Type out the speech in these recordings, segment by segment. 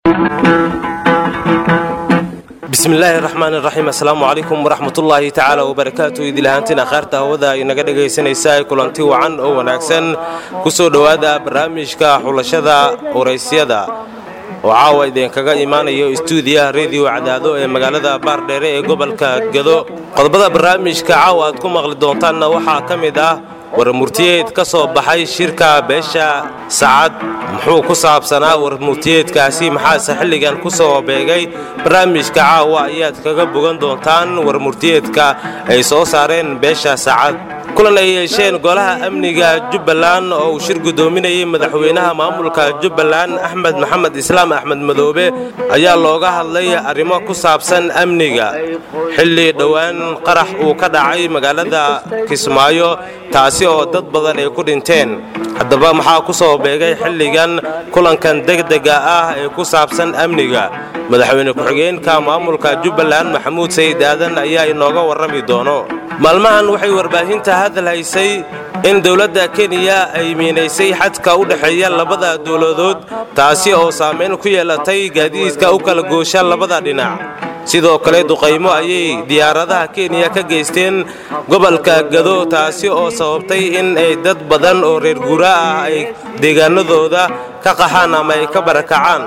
bismillaahi raxmaan iraxiim assalaamu calaykum waraxmatullaahi tacaala wabarakaatu idilahaantiin akhaarta hawada inaga dhegaysanaysa kulanti wacan oo wanaagsan ku soo dhowaada barnaamijka xulashada waraysyada oo caawa idinkaga imaanayo istuudiyaha rediyo cadaado ee magaalada baardheere ee gobolka gado qodobada barnaamijka caawa aad ku maqli doontaanna waxaa ka mid ah warmurtiyeed ka soo baxay shirka beesha sacad muxuu ku saabsanaa warmurtiyeedkaasi maxaase xilligan ku soo beegay barnaamijka caawa ayaad kaga bogan doontaan warmurtiyeedka ay soo saareen beesha sacad kulan ay yeesheen golaha amniga jubbaland oo uu shir guddoominayay madaxweynaha maamulka jubbaland axmed maxamed islaam axmed madoobe ayaa looga hadlay arrimo ku saabsan amniga xilli dhowaan qarax uu ka dhacay magaalada kismaayo taasi oo dad badan ay ku dhinteen haddaba maxaa ku soo beegay xilligan kulankan degdega ah ee ku saabsan amniga madaxweyne ku-xigeenka maamulka jubbaland maxamuud sayid aadan ayaa inooga warrami doono maalmahan waxay warbaahinta hadal haysay in dowladda kenya ay miinaysay xadka u dhexeeya labada dowladood taasi oo saamayn ku yeelatay gaadiidka u kala goosha labada dhinac sidoo kale duqaymo ayay diyaaradaha kenya ka geysteen gobolka gado taasi oo sababtay in ay dad badan oo reer guura ah ay deegaanadooda ka qaxaan ama ay ka barakacaan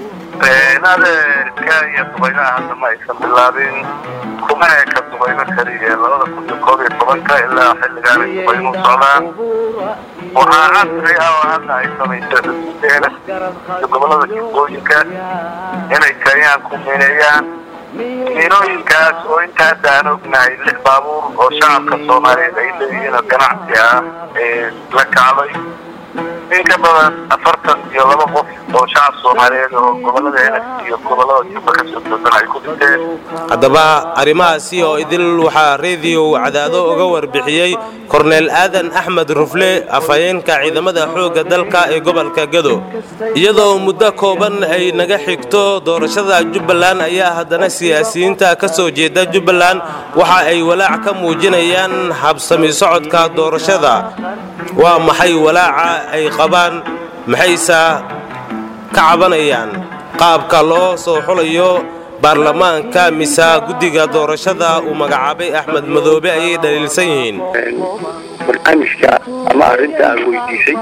adeerka iyo dubaynaha hadda ma aysan bilaabin kuma eka dubayno keliya labada kun iyo koob iyo tobanka ilaa xilligaan ay dubaynu socdaan waxaa casri ah oo hadda ay samayseen gobolada jubbooyinka inay kenyaan ku miineeyaan miinooyinkaas oo inta hadda aan ognahay lix baabuur oo shacabka soomaaliyeed ay leeyihiin oo ganacsi ah la kacday in ka badan afartan iyo laba qof oo shacab soomaaliyeed oo gobolada enas iyo gobolada jubba ka soo doodan ay ku dhinteen haddaba arrimahaasi oo idil waxaa rediyo cadaado uga warbixiyey korneel aadan axmed rufle afhayeenka ciidamada xoogga dalka ee gobolka gado iyadoo muddo kooban ay naga xigto doorashada jubbaland ayaa haddana siyaasiyiinta ka soo jeeda jubbaland waxa ay walaac ka muujinayaan habsami socodka doorashada waa maxay walaaca ay qabaan maxayse ka cabanayaan qaabka loo soo xulayo baarlamaanka mise guddiga doorashada uu magacaabay axmed madoobe ayay dhaliilsan yihiin barnaamijka ama arrinta aad weydiisay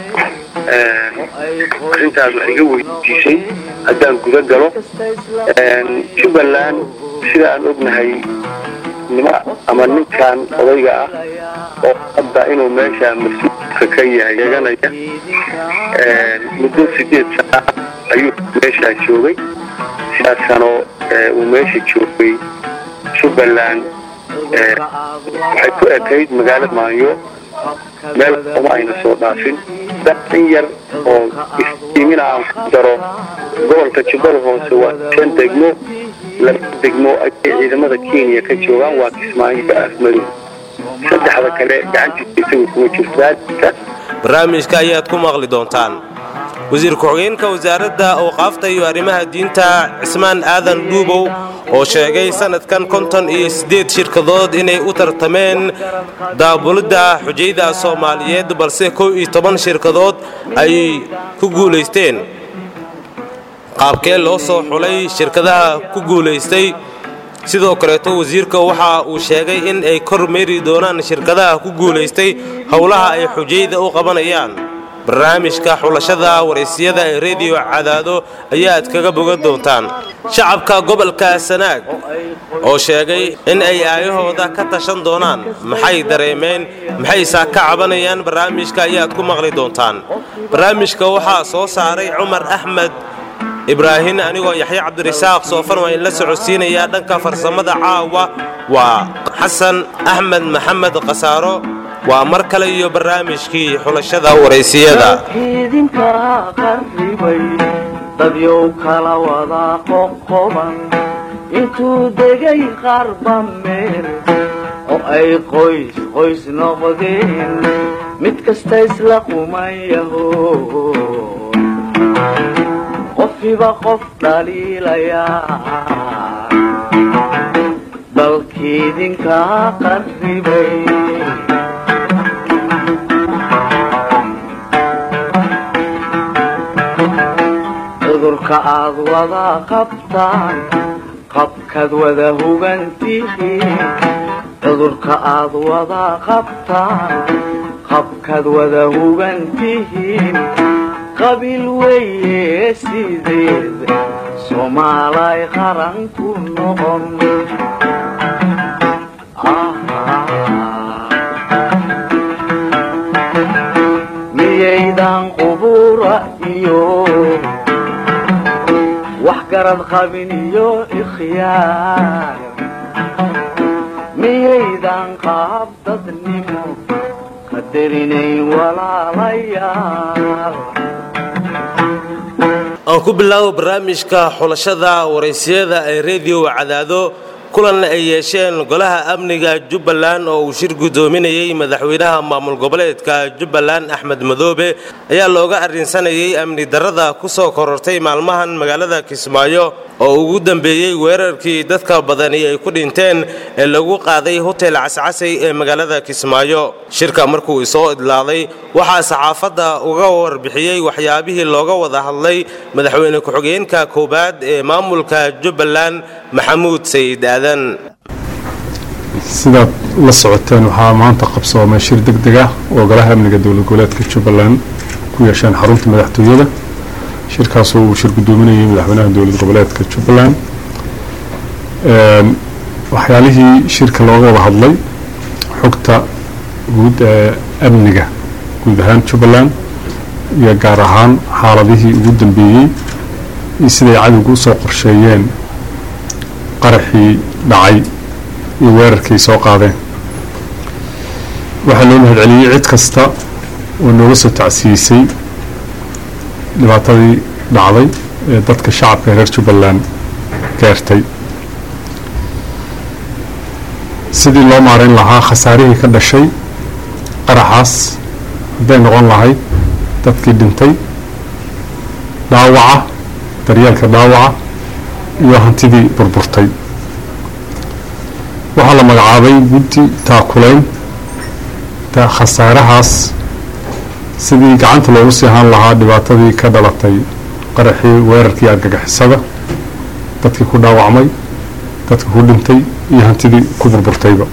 arrinta aad wax iga weydiisay haddaan guda galo jubbaland sida aan ognahay nima ama ninkan odayga ah oo hadda inuu meesha mas-uulka ka yahay eeganaya muddo sideed sana ayuu meeshaa joogay sidaas sano uu meesha joogay jubbaland waxay ku ekayd magaalada maanyo meel uma ayna soo dhaafin in yar oo istiimina aan ku daro gobolka jubbada hoose waa shan degmo laba degmo ayay ciidamada kenya ka joogaan waa kismaayo afmadow saddexda kale gacantiisa isaga kuma jirto barnaamijka ayaad ku maqli doontaan wasiir ku-xigeenka wasaaradda awqaafta iyo arrimaha diinta cismaan aadan dhuubow oo sheegay sannadkan konton iyo siddeed shirkadood inay u tartameen daabulidda xujayda soomaaliyeed balse kow iyo toban shirkadood ay ku guulaysteen qaabkee loo soo xulay shirkadaha ku guulaystay sidoo kaleeto wasiirka waxa uu sheegay in ay kor meeri doonaan shirkadaha ku guulaystay howlaha ay xujayda u qabanayaan barnaamijka xulashada waraysyada ee rediyo cadaado ayaad kaga bogan doontaan shacabka gobolka sanaag oo sheegay in ay aayahooda ka tashan doonaan maxay dareemeen maxayse ka cabanayaan barnaamijka ayaad ku maqli doontaan barnaamijka waxaa soo saaray cumar axmed ibraahin anigoo yaxya cabdirasaaq soofan waa inla socodsiinayaa dhanka farsamada caawa waa xasan axmed maxamed khasaaro waa mar kale iyo barnaamijkii xulashada waraysiyada idinka qarribay dadyow kala wada qoqoban intuu degay qarba meel oo ay qoys qoys noqdeen mid kasta isla qumayaho qofiba qof dhaliilayaa dalkiidinka qarribay cudurka aad wada qabtaan qabkaad wada hugantihiin cudurka aad wada qabtaan qabkaad wada hugantihiin qabiil weeye sideed soomaalay qaran ku noqon miyaydan qubura iyo wax garad qabin iyo ikhyaar miyaydan qaab dadnimo qadarinayn walaalayaal aan ku bilaabo barnaamijka xulashada waraysiyada ee rediyo cadaado kulan ay yeesheen golaha amniga jubbaland oo uu shir guddoominayey madaxweynaha maamul goboleedka jubbaland axmed madoobe ayaa looga arrinsanayay amni darrada ku soo korortay maalmahan magaalada kismaayo oo ugu dambeeyey weerarkii dadka badani ay ku dhinteen ee lagu qaaday hotel cascasay ee magaalada kismaayo shirka markuu isoo idlaaday waxaa saxaafadda uga warbixiyey waxyaabihii looga wada hadlay madaxweyne ku-xigeenka koowaad ee maamulka jubbaland maxamuud sayid aadan sidaad la socoteen waxaa maanta qabsoomay shir deg deg ah oo golaha amniga dowlad goboleedka jubbaland ku yeesheen xarunta madaxtooyada shirkaasoo uu shir guddoominayay madaxweynaha dowlad goboleedka jubbaland waxyaalihii shirka looga wada hadlay xogta guud ee amniga guud ahaan jubbaland iyo gaar ahaan xaaladihii ugu dambeeyey iyo siday cadowga usoo qorsheeyeen qaraxii dhacay iyo weerarkii soo qaadeen waxaa loo mahadceliyey cid kasta oo nooga soo tacsiisay dhibaatadii dhacday ee dadka shacabka reer jubbaland gaartay sidii loo maareyn lahaa khasaarihii ka dhashay qaraxaas hadday noqon lahayd dadkii dhintay dhaawaca daryeelka dhaawaca iyo hantidii burburtay waxaa la magacaabay guddi taakulayn khasaarahaas sidii gacanta loogu sii ahaan lahaa dhibaatadii ka dhalatay qaraxii weerarkii argagixisada dadkii ku dhaawacmay dadkii ku dhintay iyo hantidii ku burburtayba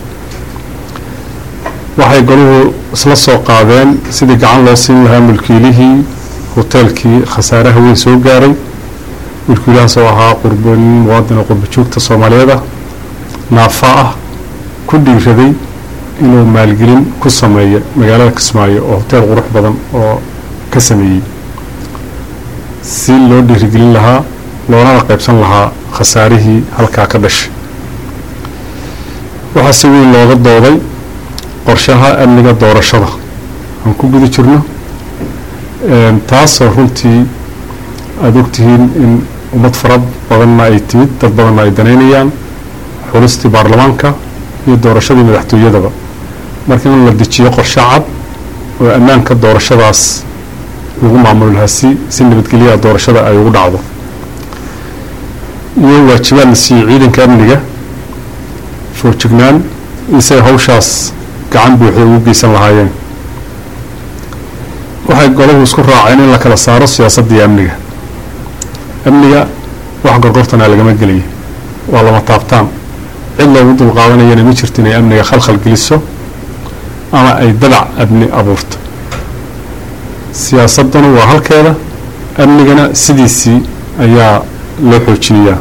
waxay goluhu isla soo qaadeen sidii gacan loo siin lahaa mulkiilihii hoteelkii khasaaraha weyn soo gaaray mulkiilahaas oo ahaa qurban muwaadina qurbajoogta soomaaliyeed ah naafa ah ku dhiiraday inuu maalgelin ku sameeyo magaalada kismaayo oo hoteel qurux badan oo ka sameeyey si loo dhiirigelin lahaa loonana qaybsan lahaa khasaarihii halkaa ka dhashay waxaa si weyn looga dooday qorshaha amniga doorashada aan ku guda jirno taasoo runtii aada ogtihiin in ummad fara badanna ay timid dad badanna ay danaynayaan xulistii baarlamaanka iyo doorashadii madaxtooyadaba marka in la dejiyo qorshe cad oo ammaanka doorashadaas lagu maamuli lahaa si si nabadgelyaha doorashada ay ugu dhacdo iyo waajibaad la siiyey ciidanka amniga foojignaan isay hawshaas gacan buuxda ugu geysan lahaayeen waxay golahu isku raaceen in la kala saaro siyaasadda iyo amniga amniga wax gorgortana lagama gelaya waa lama taabtaan cid loogu dulqaadanayana ma jirto inay amniga khalkhal geliso ama ay dadac amni abuurto siyaasadduna waa halkeeda amnigana sidiisii ayaa loo xoojinayaa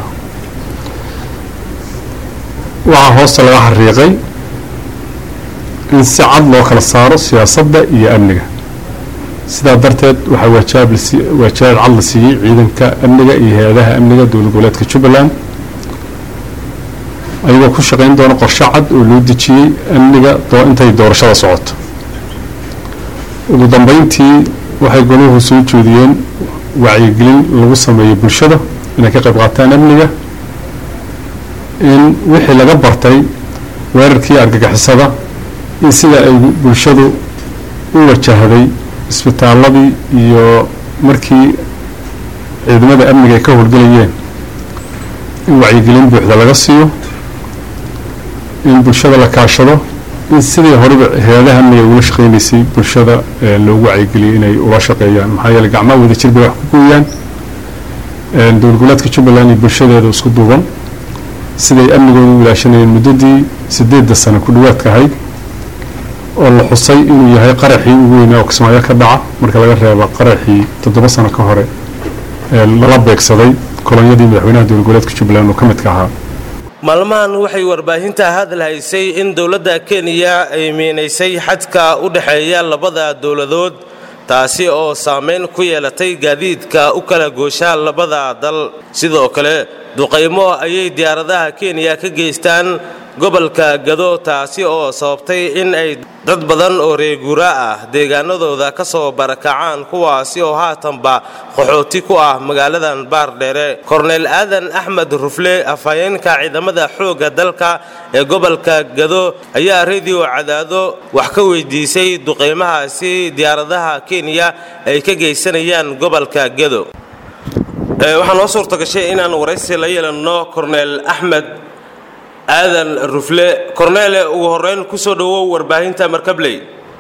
waxaa hoosta laga xariiqay in si cad loo kala saaro siyaasadda iyo amniga sidaa darteed waxaa waajaab waajabaad cad la siiyey ciidanka amniga iyo hay-adaha amniga dowlad goboleedka jubbaland ayagoo ku shaqayn doona qorshe cad oo loo dejiyey amniga intay doorashada socoto ugu dambeyntii waxay goluhu soo jeediyeen wacyigelin lagu sameeyo bulshada inay ka qayb qaataan amniga in wixii laga bartay weerarkii argagixisada in sida ay bulshadu u wajahday isbitaaladii iyo markii ciidamada amniga ay ka howlgelayeen in wacyigelin buuxda laga siiyo in bulshada la kaashado in sidii horeba hay-adaha amniga ugula shaqeynaysay bulshada loogu wacyigeliyay inay ula shaqeeyaan maxaa yeele gacmaha wadajir bay wax ku gooyaan dowlad goboleedka jubbaland iyo bulshadeeda isku duuban siday amnigooda u ilaashanayeen muddadii sideedda sano ku dhawaadka ahayd oo la xusay inuu yahay qaraxii ugu weynaa oo kismaayo ka dhaca marka laga reebo qaraxii toddoba sano ka hore ee lala beegsaday kolonyadii madaxweynaha dowlad goboleedka jubbaland oo ka midka ahaa maalmahan waxay warbaahinta hadal haysay in dowladda kenya ay miinaysay xadka u dhexeeya labada dowladood taasi oo saamayn ku yeelatay gaadiidka u kala goosha labada dal sidoo kale duqaymo ayay diyaaradaha kenya ka geystaan gobolka gado taasi oo sababtay in ay dad badan oo reeguura ah deegaanadooda ka soo barakacaan kuwaasi oo haatanba qaxooti ku ah magaaladan baardheere korneyl aadan axmed rufle afhayeenka ciidamada xoogga dalka ee gobolka gado ayaa rediyo cadaado wax ka weydiisay duqaymahaasi diyaaradaha kenya ay ka geysanayaan gobolka gado waxaa noo suurta gashay inaan waraysi la yeelanno korneyl axmed aadan rufle korneele ugu horeyn ku soo dhowow warbaahinta markabley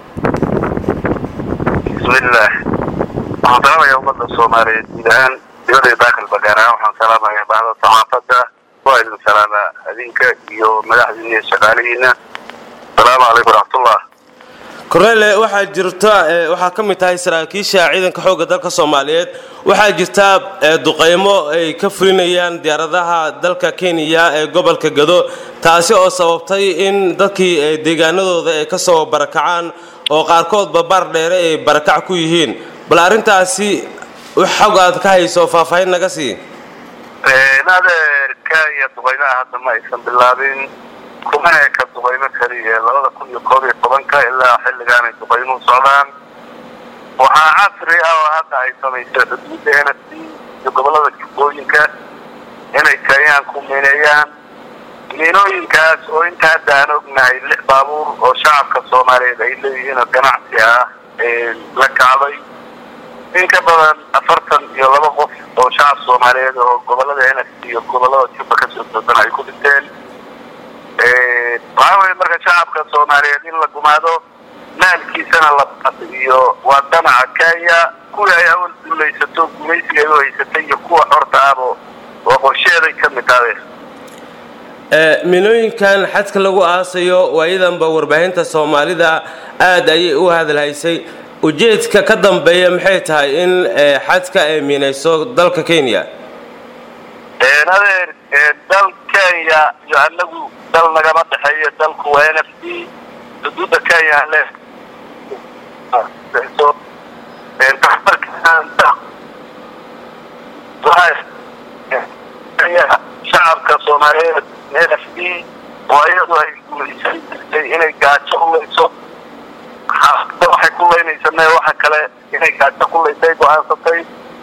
bismillaah waxaan salaamaya ummadda soomaaliyeed guud ahaan dibadda daakilba gaar ahaan waxaan salaamaya bahda saxaafadda waa idin salaama adinka iyo madaxdiina iyo shaqaalihiina asalaamu calaykum waraxmatullah korneele waxaa jirta waxaa ka mid tahay saraakiisha ciidanka xoogga dalka soomaaliyeed waxaa jirta duqaymo ay ka fulinayaan diyaaradaha dalka kenya ee gobolka gado taasi oo sababtay in dadkii deegaanadooda ay ka soo barakacaan oo qaarkoodba baar dheere ay barakac ku yihiin bal arrintaasi xog aad ka hayso faahfaahin naga sii adeerka iyo duqaymaha hadda ma aysan bilaabin kumana ka duqaymo kaliya labada kun iyo koob iyo tobanka ilaa xilligaan ay duqaymuhu socdaan waxaa casri ah oo hadda ay samaysay xuduudda n f c iyo gobollada jubbooyinka inay kenyaan ku miineeyaan miinooyinkaas oo inta hadda aan ognahay lix baabuur oo shacabka soomaaliyeed ay leeyihiin oo ganacsi ah la kacday in ka badan afartan iyo laba qof oo shacab soomaaliyeed oo gobollada n f c iyo gobollada jubba kasoo doodan ay ku dhinteen waxaa weye marka shacabka soomaaliyeed in la gumaado maalkiisana la iyo waa danaca kenya kuwii ay awal duulaysato gumaysiga ay u haysatay iyo kuwa xorta ahbo waa qorsheeday ka mid tahay milooyinkan xadka lagu aasayo waayadanba warbaahinta soomaalida aad ayay u hadalhaysay ujeedka ka dambeeya maxay tahay in xadka ay miinayso dalka kenya adeer dal kenya iyo anagu dal nagama dhexeeyo dalku waa n f c xuduudda kenya le shacabka soomaaliyeed n f d oo iyadu ay guulaysan jirtay inay gaajo ulayso waxay ku laynaysanay waxa kale inay gaajo ku laysay go-aansatay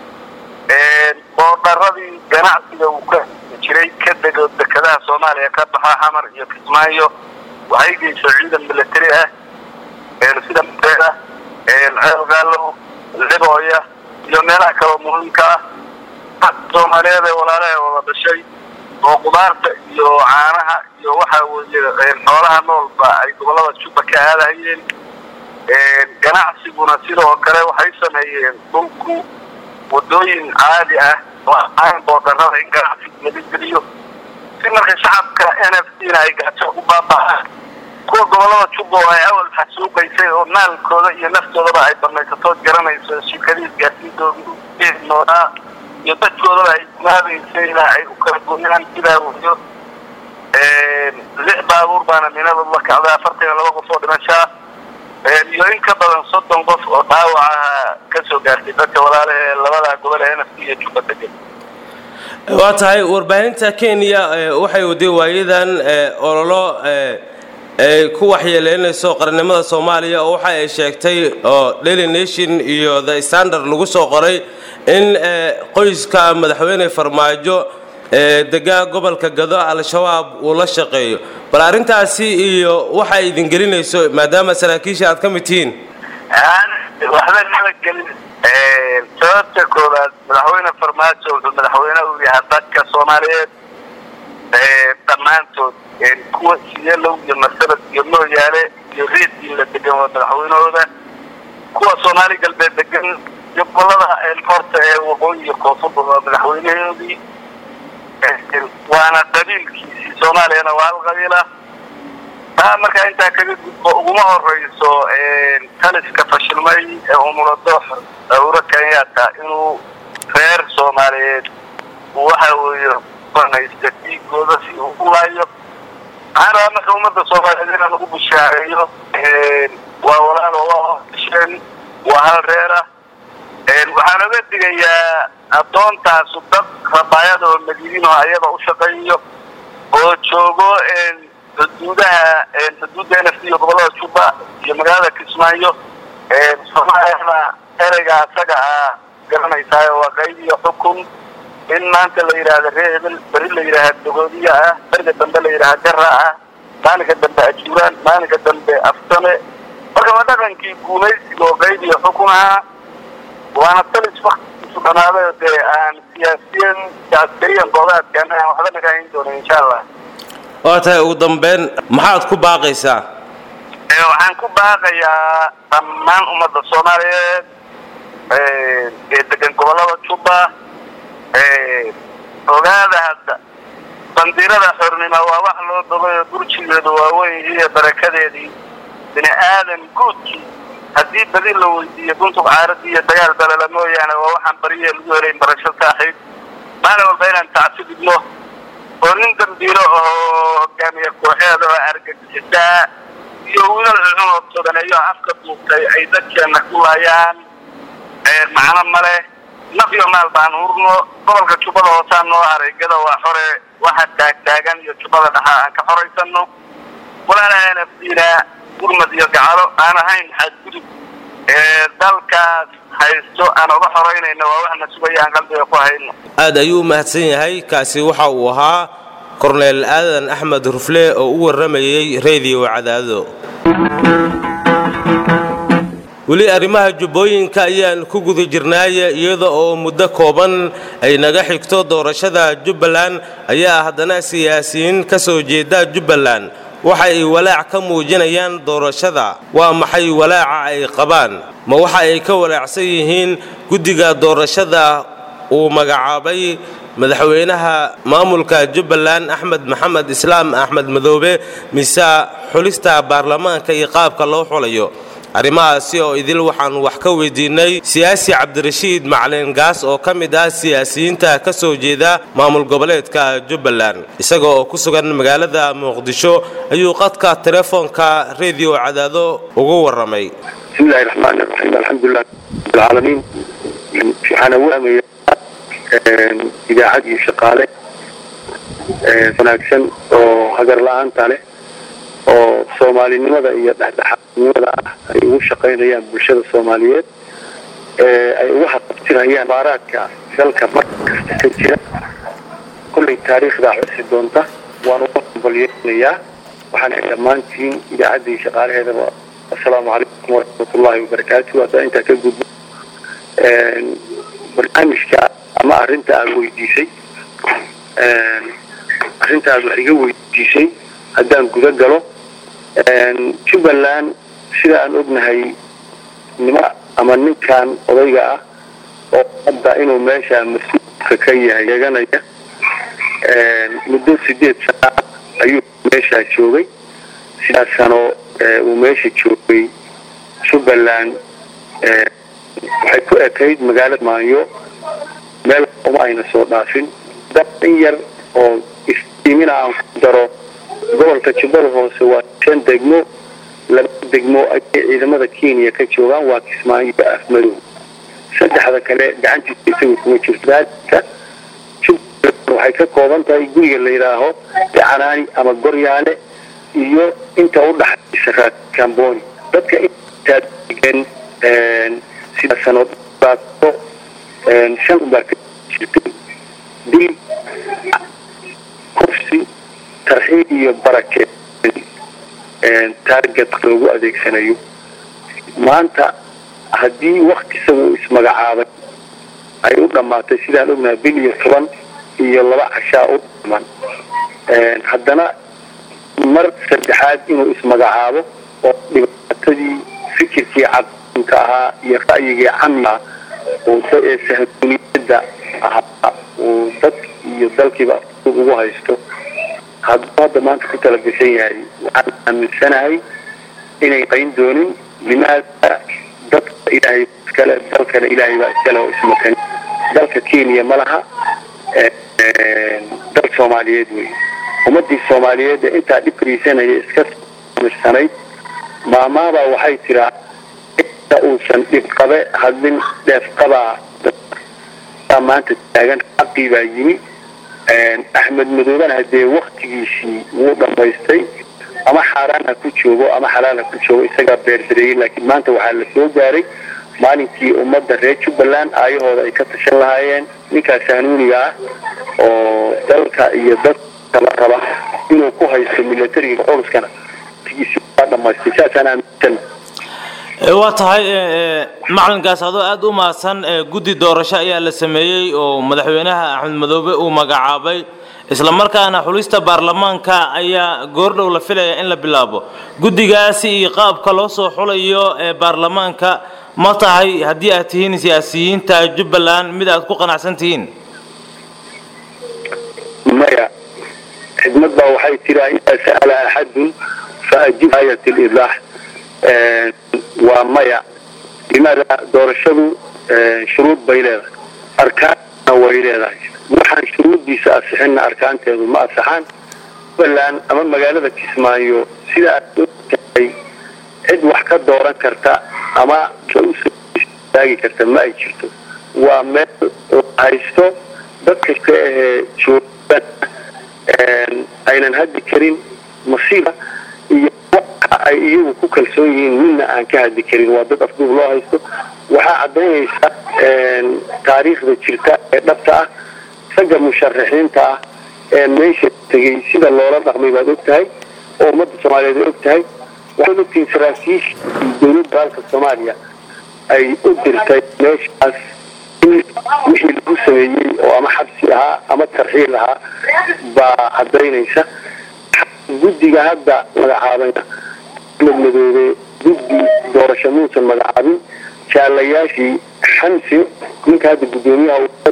boodaradii ganacsiga uu ka jiray ka dego dekadaha soomaaliya ka baxa xamar iyo kismaayo waxay geyso ciidan milatari ah sida mateeda ceelgaalow libooya iyo meelaha kaleo muhiimka ah soomaaliyeed ee walaalaha wada dhashay oo qudaarta iyo caanaha iyo waxa weeye xoolaha noolba ay gobollada jubba ka aadahayeen ganacsiguna sidoo kale waxay sameeyeen dhulku wadooyin caadi ah oo aan boodarada in ganacsiga laga geliyo si marka shacabka n f c na ay gaajo u baaba'aan kuwa gobollada jubba oo ay awal xasuuqaysay oo maalkooda iyo naftoodaba ay banaysatood garanayso shirkadiis gaarsiintooda noonaa iyo dadkoodaba ay gumaabaysayna ay u kala gooyaan sidaa weliyo lix baabuur baana minadood la kacday afartan iyo laba qof oo dhimashaa iyo in ka badan soddon qof oo dhaawacaha ka soo gaartay dadka walaale ee labada gobol ee n f c iyo jubba degan waa tahay warbaahinta kenya waxay waday waayadan ololo ay ku waxyeeleynayso qarannimada soomaaliya oo waxa ay sheegtay oo daily nation iyo the standard lagu soo qoray in qoyska madaxweyne farmaajo ee degaa gobolka gado al-shabaab uu la shaqeeyo bal arrintaasi iyo waxa idin gelinayso maadaama saraakiisha aad ka mid tihiin waxba nala gelin sababta koowaad madaxweyne farmaajo wuxuu madaxweyne u yahay dadka soomaaliyeed dhammaantood kuwa siyeelow iyo masabad iyo mooyaale iyo reedkiin la degan waa madaxweynahooda kuwa soomaali galbeed degan gobolada horta ee waqooyi iyo koonfurba waa madaxweynahoodii waana qabiilkiisii soomaaliyana waa hal qabiila taa markaa intaa kaga gudbo uguma horeyso taliska fashilmay ee umuladox uhuru kenyatta inuu reer soomaaliyeed waxa weeye banaysta dhiigooda si uu u laayo waxaan rabaa marka ummadda soomaaliyeed inaan ugu bushaareeyo waa walaalo waa hordasheen waa hal reera waxaan oga digayaa addoontaasu dad rabaayada oo madiiniinoo ayada u shaqeeyo oo joogo xuduudaha xuduudda nft iyo gobolada juba iyo magaalada kismaayo soomaaliyana ereyga asaga ah garanaysaa waa qayb iyo xukun in maanta la yidhaahda ree hebel beri la yidhaaha dogoodiya ah beriga dambe la yidhaha jara ah maalinka dambe ajuuraan maalinka dambe aftame marka waa dhaqankii guumaysiga oo qayb iyo xukun ahaa waana talis waktigiisu dhamaaday dee aan siyaasiyan askariyan goodaadkan aan waxba nagahayn doonin insha allah waa tahay ugu dambeyn maxaad ku baaqaysaa waxaan ku baaqayaa dhammaan ummadda soomaaliyeed ee degan gobolada juba ogaada hadda bandiirada xornimo waa wax loo bogayo burjigeedu waaweyn iyo barakadeedii bini aadan guudkii haddii badi la weydiiyo buntuq caaradii iyo dagaal balala mooyaane waa waxaan bariye lagu helayn barasho saaxiib maalin walba inaan tacsi dhigno oo nin dambiilo oo hogaamiye kooxeeda oo argagixisaa iyo wiilal cucun oo toganeeyo afka duubtay ay dadkeena ku laayaan macno male naf iyo maal baan hurno gobolka jubbada hoosaan noo haray gada waa xore waxa taagtaagan iyo jubbada dhaxa aan ka xoraysano walaalaha nafdiina gurmad iyo gacalo aan ahayn xadgudub dalkaas haysto aan oga xoraynayno waa waxna sugaya aan qalbiga ku hayno aad ayuu u mahadsan yahay kaasi waxa uu ahaa korneel aadan axmed rufle oo u warramayey reediyo cadaado weli arrimaha jubbooyinka ayaan ku guda jirnaaye iyada oo muddo kooban ay naga xigto doorashada jubbaland ayaa haddana siyaasiyiin ka soo jeeda jubbaland waxa ay walaac ka muujinayaan doorashada waa maxay walaaca ay qabaan ma waxa ay ka walaacsan yihiin guddiga doorashada uu magacaabay madaxweynaha maamulka jubbaland axmed maxamed islaam axmed madoobe mise xulista baarlamaanka iyo qaabka loo xulayo arrimahaasi oo idil waxaan wax ka weydiinay siyaasi cabdirashiid macalin gaas oo ka mid ah siyaasiyiinta ka soo jeeda maamul goboleedka jubbaland isaga oo ku sugan magaalada muqdisho ayuu qadka telefoonka rediyo cadaado ugu warramay bismillahi raxmaani raxiim alxamdulilah rabbilcaalamiin waxaan awaamaya idaacad iyo shaqaale wanaagsan oo hagar la-aanta leh oo soomaalinimada iyo dhexdhexaadnimada ah ay ugu shaqaynayaan bulshada soomaaliyeed ay uga haqabtirayaan baaraadka dalka mar kasta ka jira kollay taariikhdaa xusi doonta waan uga hambalyeynayaa waxaan ay dhammaantiin idaacaddii shaqaalaheedaba assalaamu calaykum waraxmatullaahi wabarakaatu haddaa intaa ka gudbo barnaamijka ama arrinta aada weydiisay arrinta aada wax iga weydiisay haddaan guda galo jubbaland sida aan ognahay nima ama ninkan odayga ah oo hadda inuu meesha mas-uulka ka yahay eeganaya muddo sideed sana ayuu meeshaa joogay sidaas sano uu meesha joogay jubbaland waxay ku ekayd magaalada maayo meel uma ayna soo dhaafin dab in yar oo istiimina aan ku daro gobolka jubbada hoose waa shan degmo laba degmo ayay ciidamada kenya ka joogaan waa kismaayo iyo afmadow saddexda kale gacantiisa isaga kuma jirto daadka jubbaland waxay ka kooban tahay guriga la yidhaaho decanaani ama goryaale iyo inta u dhaxaysa raakamboni dadka intaa degan sida sanoodbaato shan baa ka jirtay dil kufsi tarxiib iyo barake taarget loogu adeegsanayo maanta haddii waktisaga uu ismagacaabay ay u dhammaatay sidaan ognahay bil iyo toban iyo laba cashaa u dhaman haddana mar saddexaad inuu ismagacaabo oo dhibaatadii fikirkii cadinka ahaa iyo ra'yigii camia uu ee sahmiyadda ahaa uu dad iyo dalkiiba ugu haysto hadduu hadda maanta ku tala gashan yahay waxaan aaminsanahay inay qayn doonin limaada dadka ilaahay iskale dalkana ilaahay baa iskale oo ismakan dalka kenya ma laha dal soomaaliyeed wey ummadii soomaaliyeed ee intaa dhibkariisanaya iska mirsanayd maamaabaa waxay tiraa inta uusan dhibqabe hadlin dheefqabaa maanta taagan xaqii baa yimi axmed madoobana hadee waktigiisii wuu dhammaystay ama xaaraan ha ku joogo ama xalaal ha ku joogo isagaa beerdareeyey laakiin maanta waxaa la soo gaaray maalinkii ummadda reer jubbaland aayahooda ay ka tashan lahaayeen ninkaas hanuuniga ah oo dalka iyo dadkala raba inuu ku haysto milatariga culuskana waqtigiisii waa dhammaystay saasaan aaminsan waa tahay macalinkaas adoo aada u mahadsan guddi doorasho ayaa la sameeyey oo madaxweynaha axmed madoobe uu magacaabay isla markaana xulista baarlamaanka ayaa goordhow la filaya in la bilaabo guddigaasi iyo qaabka loo soo xulayo ee baarlamaanka ma tahay haddii aad tihiin siyaasiyiinta jubbaland mid aad ku qanacsan tihiin maya xidmad baa waxay tiraa idaa sa'ala axadun faajib aayat lidaax waa maya limaada doorashadu shuruud bay leedahay arkaanna way leedahay waxaan shuruuddiisa asixinna arkaanteedu ma asaxaan jubbaland ama magaalada kismaayo sida aad ogtahay cid wax ka dooran karta ama taagi karta ma ay jirto waa meel la haysto dad kasta ahee joogan aynan haddi karin masiiba iyo waxa ay iyagu ku kalsoon yihiin midna aan ka hadli karin waa dad afduub loo haysto waxaa caddaynaysa taariikhda jirta ee dhabta ah ragga musharaxiinta ah ee meesha tegay sida loola dhaqmay baad og tahay oo ummadda soomaaliyeed ay og tahay waxaad ogtihiin saraakiisha dowladda dalka soomaaliya ay u dirtay meeshaas in wixii lagu sameeyey oo ama xabsi ahaa ama tarxiil ahaa baa caddaynaysa guddiga hadda magacaabayna axmed madoobe guddi doorasho muusan magacaabin jaalayaashii xamsin ninka hadda guddoomiyaha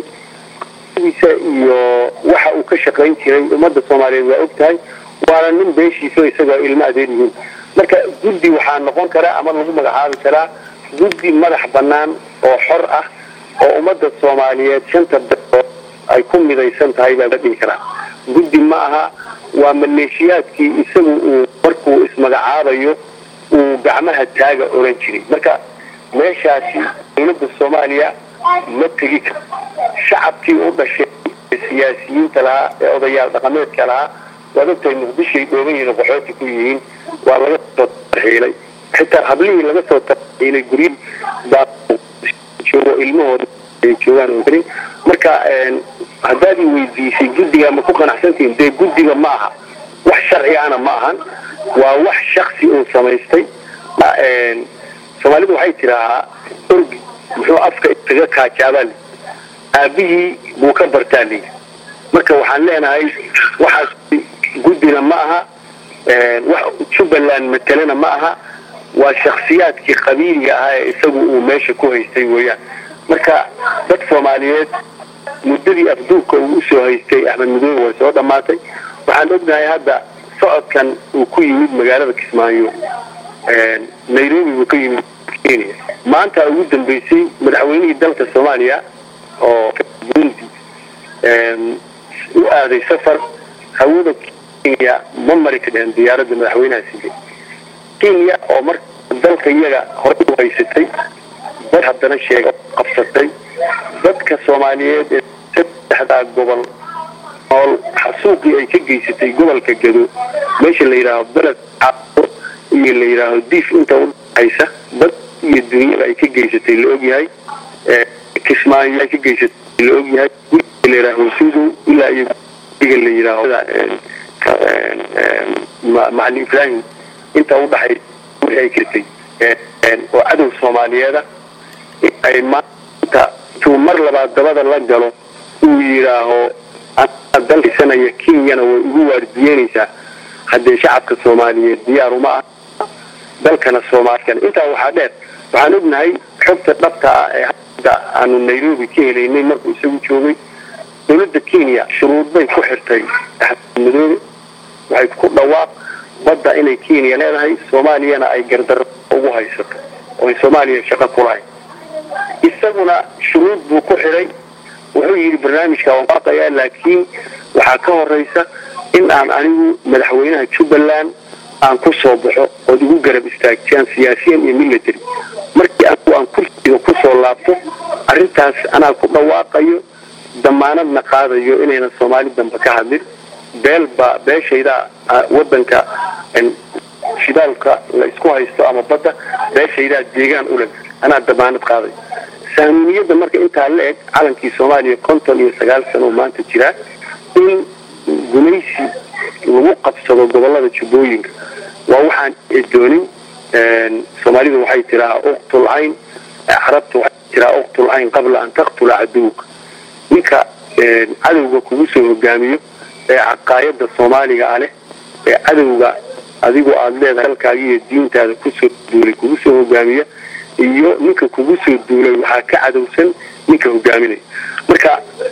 isa iyo waxa uu ka shaqayn jiray ummadda soomaaliyeed waa og tahay waana nin beeshiisa isagoo ilmo adeer yihiin marka guddi waxaa noqon karaa ama lagu magacaabi karaa guddi madax bannaan oo xor ah oo ummadda soomaaliyeed shanta beelood ay ku midaysan tahay baa la dhihi karaa guddi ma aha waa maleeshiyaadkii isagu uu markuu ismagacaabayo uu gacmaha taaga oran jiray marka meeshaasi dowladda soomaaliya ma tegi karo shacabkii u dhashay ee siyaasiyiinta lahaa ee odayaal dhaqameedka lahaa waad ogtahay muqdishoay dhooban yihiin oo qaxooti ku yihiin waa laga soo tarxiilay xitaa hablihii laga soo tarxiilay guryi baa joogo ilmahooda ay joogaan oo karin marka haddaad i weydiisay guddiga ma ku qanacsantihiin dee guddiga ma aha wax sharci ana ma ahan waa wax shaksi uu samaystay soomaalidu waxay tidaahaa orgi muxuu afka isaga kaajaabaa aabihii buu ka bartaa leyii marka waxaan leenahay waxaas guddina ma aha wax jubbaland matelena ma aha waa shaksiyaadkii qabiiliga ahaa ee isagu uu meesha ku haystay weeyaan marka dad soomaaliyeed muddadii afduubka uu usoo haystay axmed madoobe way soo dhammaatay waxaan ognahay hadda socodkan uu ku yimid magaalada kismaayo nairobi buu ka yimid kenya maanta ugu dambeysay madaxweynihii dalka soomaaliya oo burundi u aaday safar hawada kenya ma mari kadheen diyaaradda madaxweynaha sigay kenya oo marka dalka iyaga horey u haysatay dad haddana sheega qabsatay dadka soomaaliyeed ee saddexdaa gobol nool xasuuqii ay ka geysatay gobolka gado meesha la yidhaaho beled caao iyo la yidhaaho diif inta udhaxaysa dad iyo dunyada ay ka geysatay la ogyahay kismaayo ay ka geysatay la ogyahay guriga la yidhaaho sudow ilaa iyo guriga la yidhaaho macalin ibrahim inta udhaxaysa wixii ay kirtay oo cadow soomaaliyeeda ay maanta intuu mar labaad dabada la galo uu yidhaaho dalkisanaya kenyana way ugu waardiyeynaysaa haddee shacabka soomaaliyeed diyaar uma ah dalkana soomaalikana intaa waxaa dheer waxaan ognahay xogta dhabta ah ee hadda aanu nairobi ka helaynay markuu isagu joogay dowladda kenya shuruud bay ku xirtay madoobe waxay ku dhawaaq badda inay kenya leedahay soomaaliyana ay gardaro ugu haysato oo ay soomaaliya shaqo kulahayn isaguna shuruud buu ku xidhay wuxuu yidhi barnaamijka waan waaqayaa laakiin waxaa ka horeysa in aan anigu madaxweynaha jubbaland aan ku soo baxo ood igu garab istaagtaan siyaasiyan iyo military markii anigu aan kursiga kusoo laabto arrintaas anaa ku dhawaaqayo damaanadna qaadayo inaynan soomaali dambe ka hadlin beelba beeshayda wadanka shidaalka la isku haysto ama badda beeshaydaa deegaan ule anaa damaanad qaaday sahminiyadda marka intaa la eg calankii soomaaliya konton iyo sagaal sano oo maanta jiraa in gumaysi lagu qabsado gobolada jubbooyinka waa waxaan doonin soomaalidu waxay tiraa uqtul cayn carabta waxay tiraa uqtul cayn qabla an taqtula caduwka ninka cadowga kugu soo hogaamiyo ee caqaayada soomaaliga ah leh ee cadowga adigu aada leedahay dalkaaga iyo diintaada kusoo duulay kugu soo hogaamiya iyo ninka kugu soo duulay waxaa ka cadowsan ninka hogaaminaya marka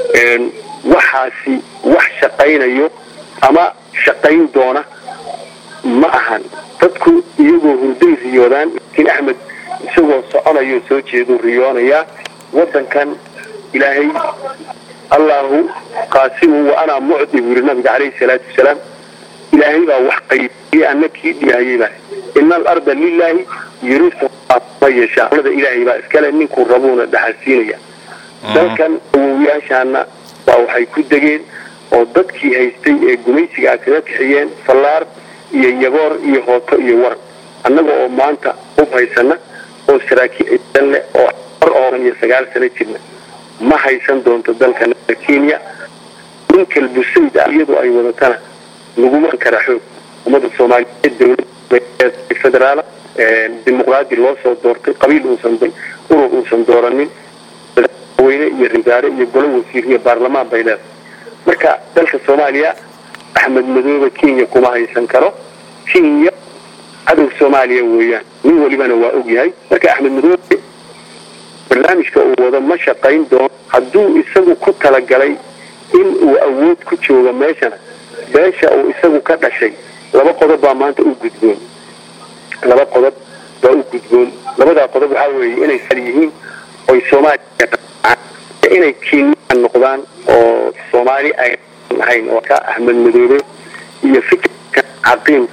waxaasi wax shaqaynayo ama shaqayn doona ma ahan dadku iyagoo hurday riyoodaan laakiin axmed isagoo soconayo soo jeeduu riyoonayaa wadankan ilaahay allahu qaasimu wa anaa mucdi buu yidhi nabiga calayhi salaatu wasalaam ilaahay baa wax qaybiyey anna kii dhiyahayey baa ina alarda lilaahi yurisu ma yeeshaa alada ilaahay baa iskale ninkuu rabuuna dhaxalsiinaya dalkan awowyaashaana waa waxay ku degeen oo dadkii haystay ee gumaysiga a kaga kaxiyeen fallaar iyo yagoor iyo hooto iyo waran annaga oo maanta ub haysana oo saraakiil ciidan leh oo or ooran iyo sagaal sano jirna ma haysan doonto dalka kenya nin kalbusayd ah iyadoo ay wadatana laguma kara xoog ummadda soomaaliyeed dowlad federaal dimuqraadi loo soo doortay qabiil uusan urur uusan dooranin madaxweyne iyo risaare iyo golo wasiir iyo baarlamaan bay leedahay marka dalka soomaaliya axmed madoobe kenya kuma haysan karo kenya cadow soomaaliya weeyaan nin welibana waa ogyahay marka axmed madoobe barnaamijka uu wado ma shaqayn doono hadduu isagu ku talagalay in uu awood ku joogo meeshana beesha uu isagu ka dhashay laba qodob baa maanta u gudboon laba qodob baa u gudboon labadaa qodob waxaa weeye inay sal yihiin oy soomaaliya inay kenya noqdaan oo soomaali ay ahayn oo ka axmed madoobe iyo fikirka caqiim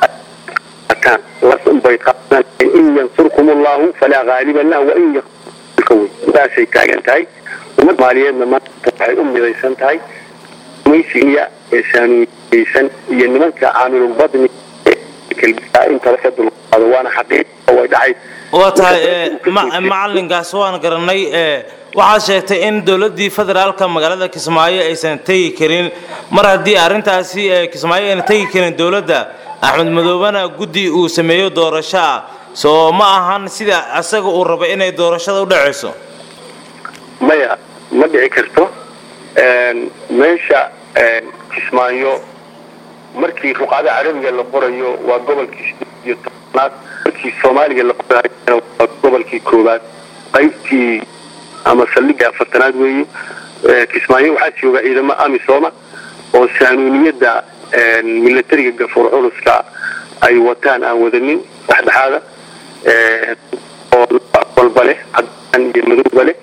bay in yansurkum allahu falaa haaliba lah wain saasay taagan tahay ummad soomaaliyeedna maanta waxay u midaysan tahay maysiya ee saanuuyeysan iyo nimanka caamilulbadni intaba ka dulqaado waana xaqiiq way dhacay waa tahay macalinkaas waan garanay waxaad sheegtay in dowladii federaalka magaalada kismaayo aysan tegi karin mar haddii arintaasi kismaayo ayna tegi karin dowladda axmed madoobena guddi uu sameeyo doorasho ah soo ma ahan sida asaga uu raba inay doorashada u dhacayso maya ma dhici karto meesha kismaayo markii ruqada carabiga la qorayo waa gobolkii iyo tobnaad markii soomaaliga la qorayo waa gobolkii koowaad qaybtii ama saldhigii afartanaad weeye kismaayo waxaa jooga ciidamo amisooma oo saanuuniyadda milatariga gafuur culuska ay wataan aan wadanin dhexdhexaada oo walba leh cadaan iyo madowba leh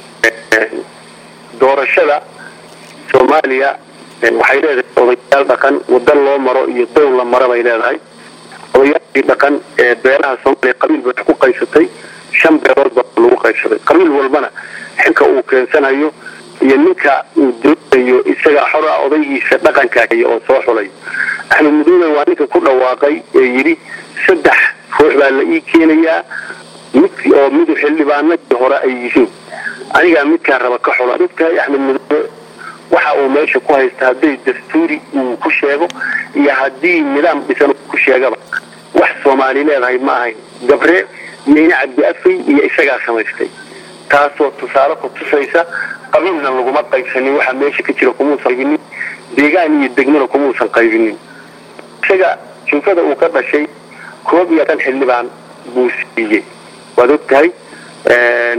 doorashada soomaaliya waxay leedahay odayaal dhaqan wada loo maro iyo dow la maro bay leedahay odayaashii dhaqan ee beelaha soomaaliya qabiil bay ku qaysatay shan beelood baa lagu qaybsaday qabiil walbana xilka uu keensanayo iyo ninka uu doonayo isaga xora odaygiisa dhaqanka oo soo xulay axmed madoobe waa ninka ku dhawaaqay ee yidhi saddex ruux baa la ii keenayaa mid oo midu xildhibaanadii hore ay yihiin anigaa midkaa raba ka xula dadkahay axmed madoobe waxa uu meesha ku haysta hadday dastuuri uu ku sheego iyo haddii nidaam dhisan ku sheegaba wax soomaali leedahay ma ahayn gabre meyne cabdi afay iyo isagaa samaystay taasoo tusaale ku tusaysa qabiilna laguma qaybsanin waxa meesha ka jira kumuusan qaybinin deegaan iyo degmana kumuusan qaybinin isaga junfada uu ka dhashay koob iyo tan xildhibaan buu siiyey waad og tahay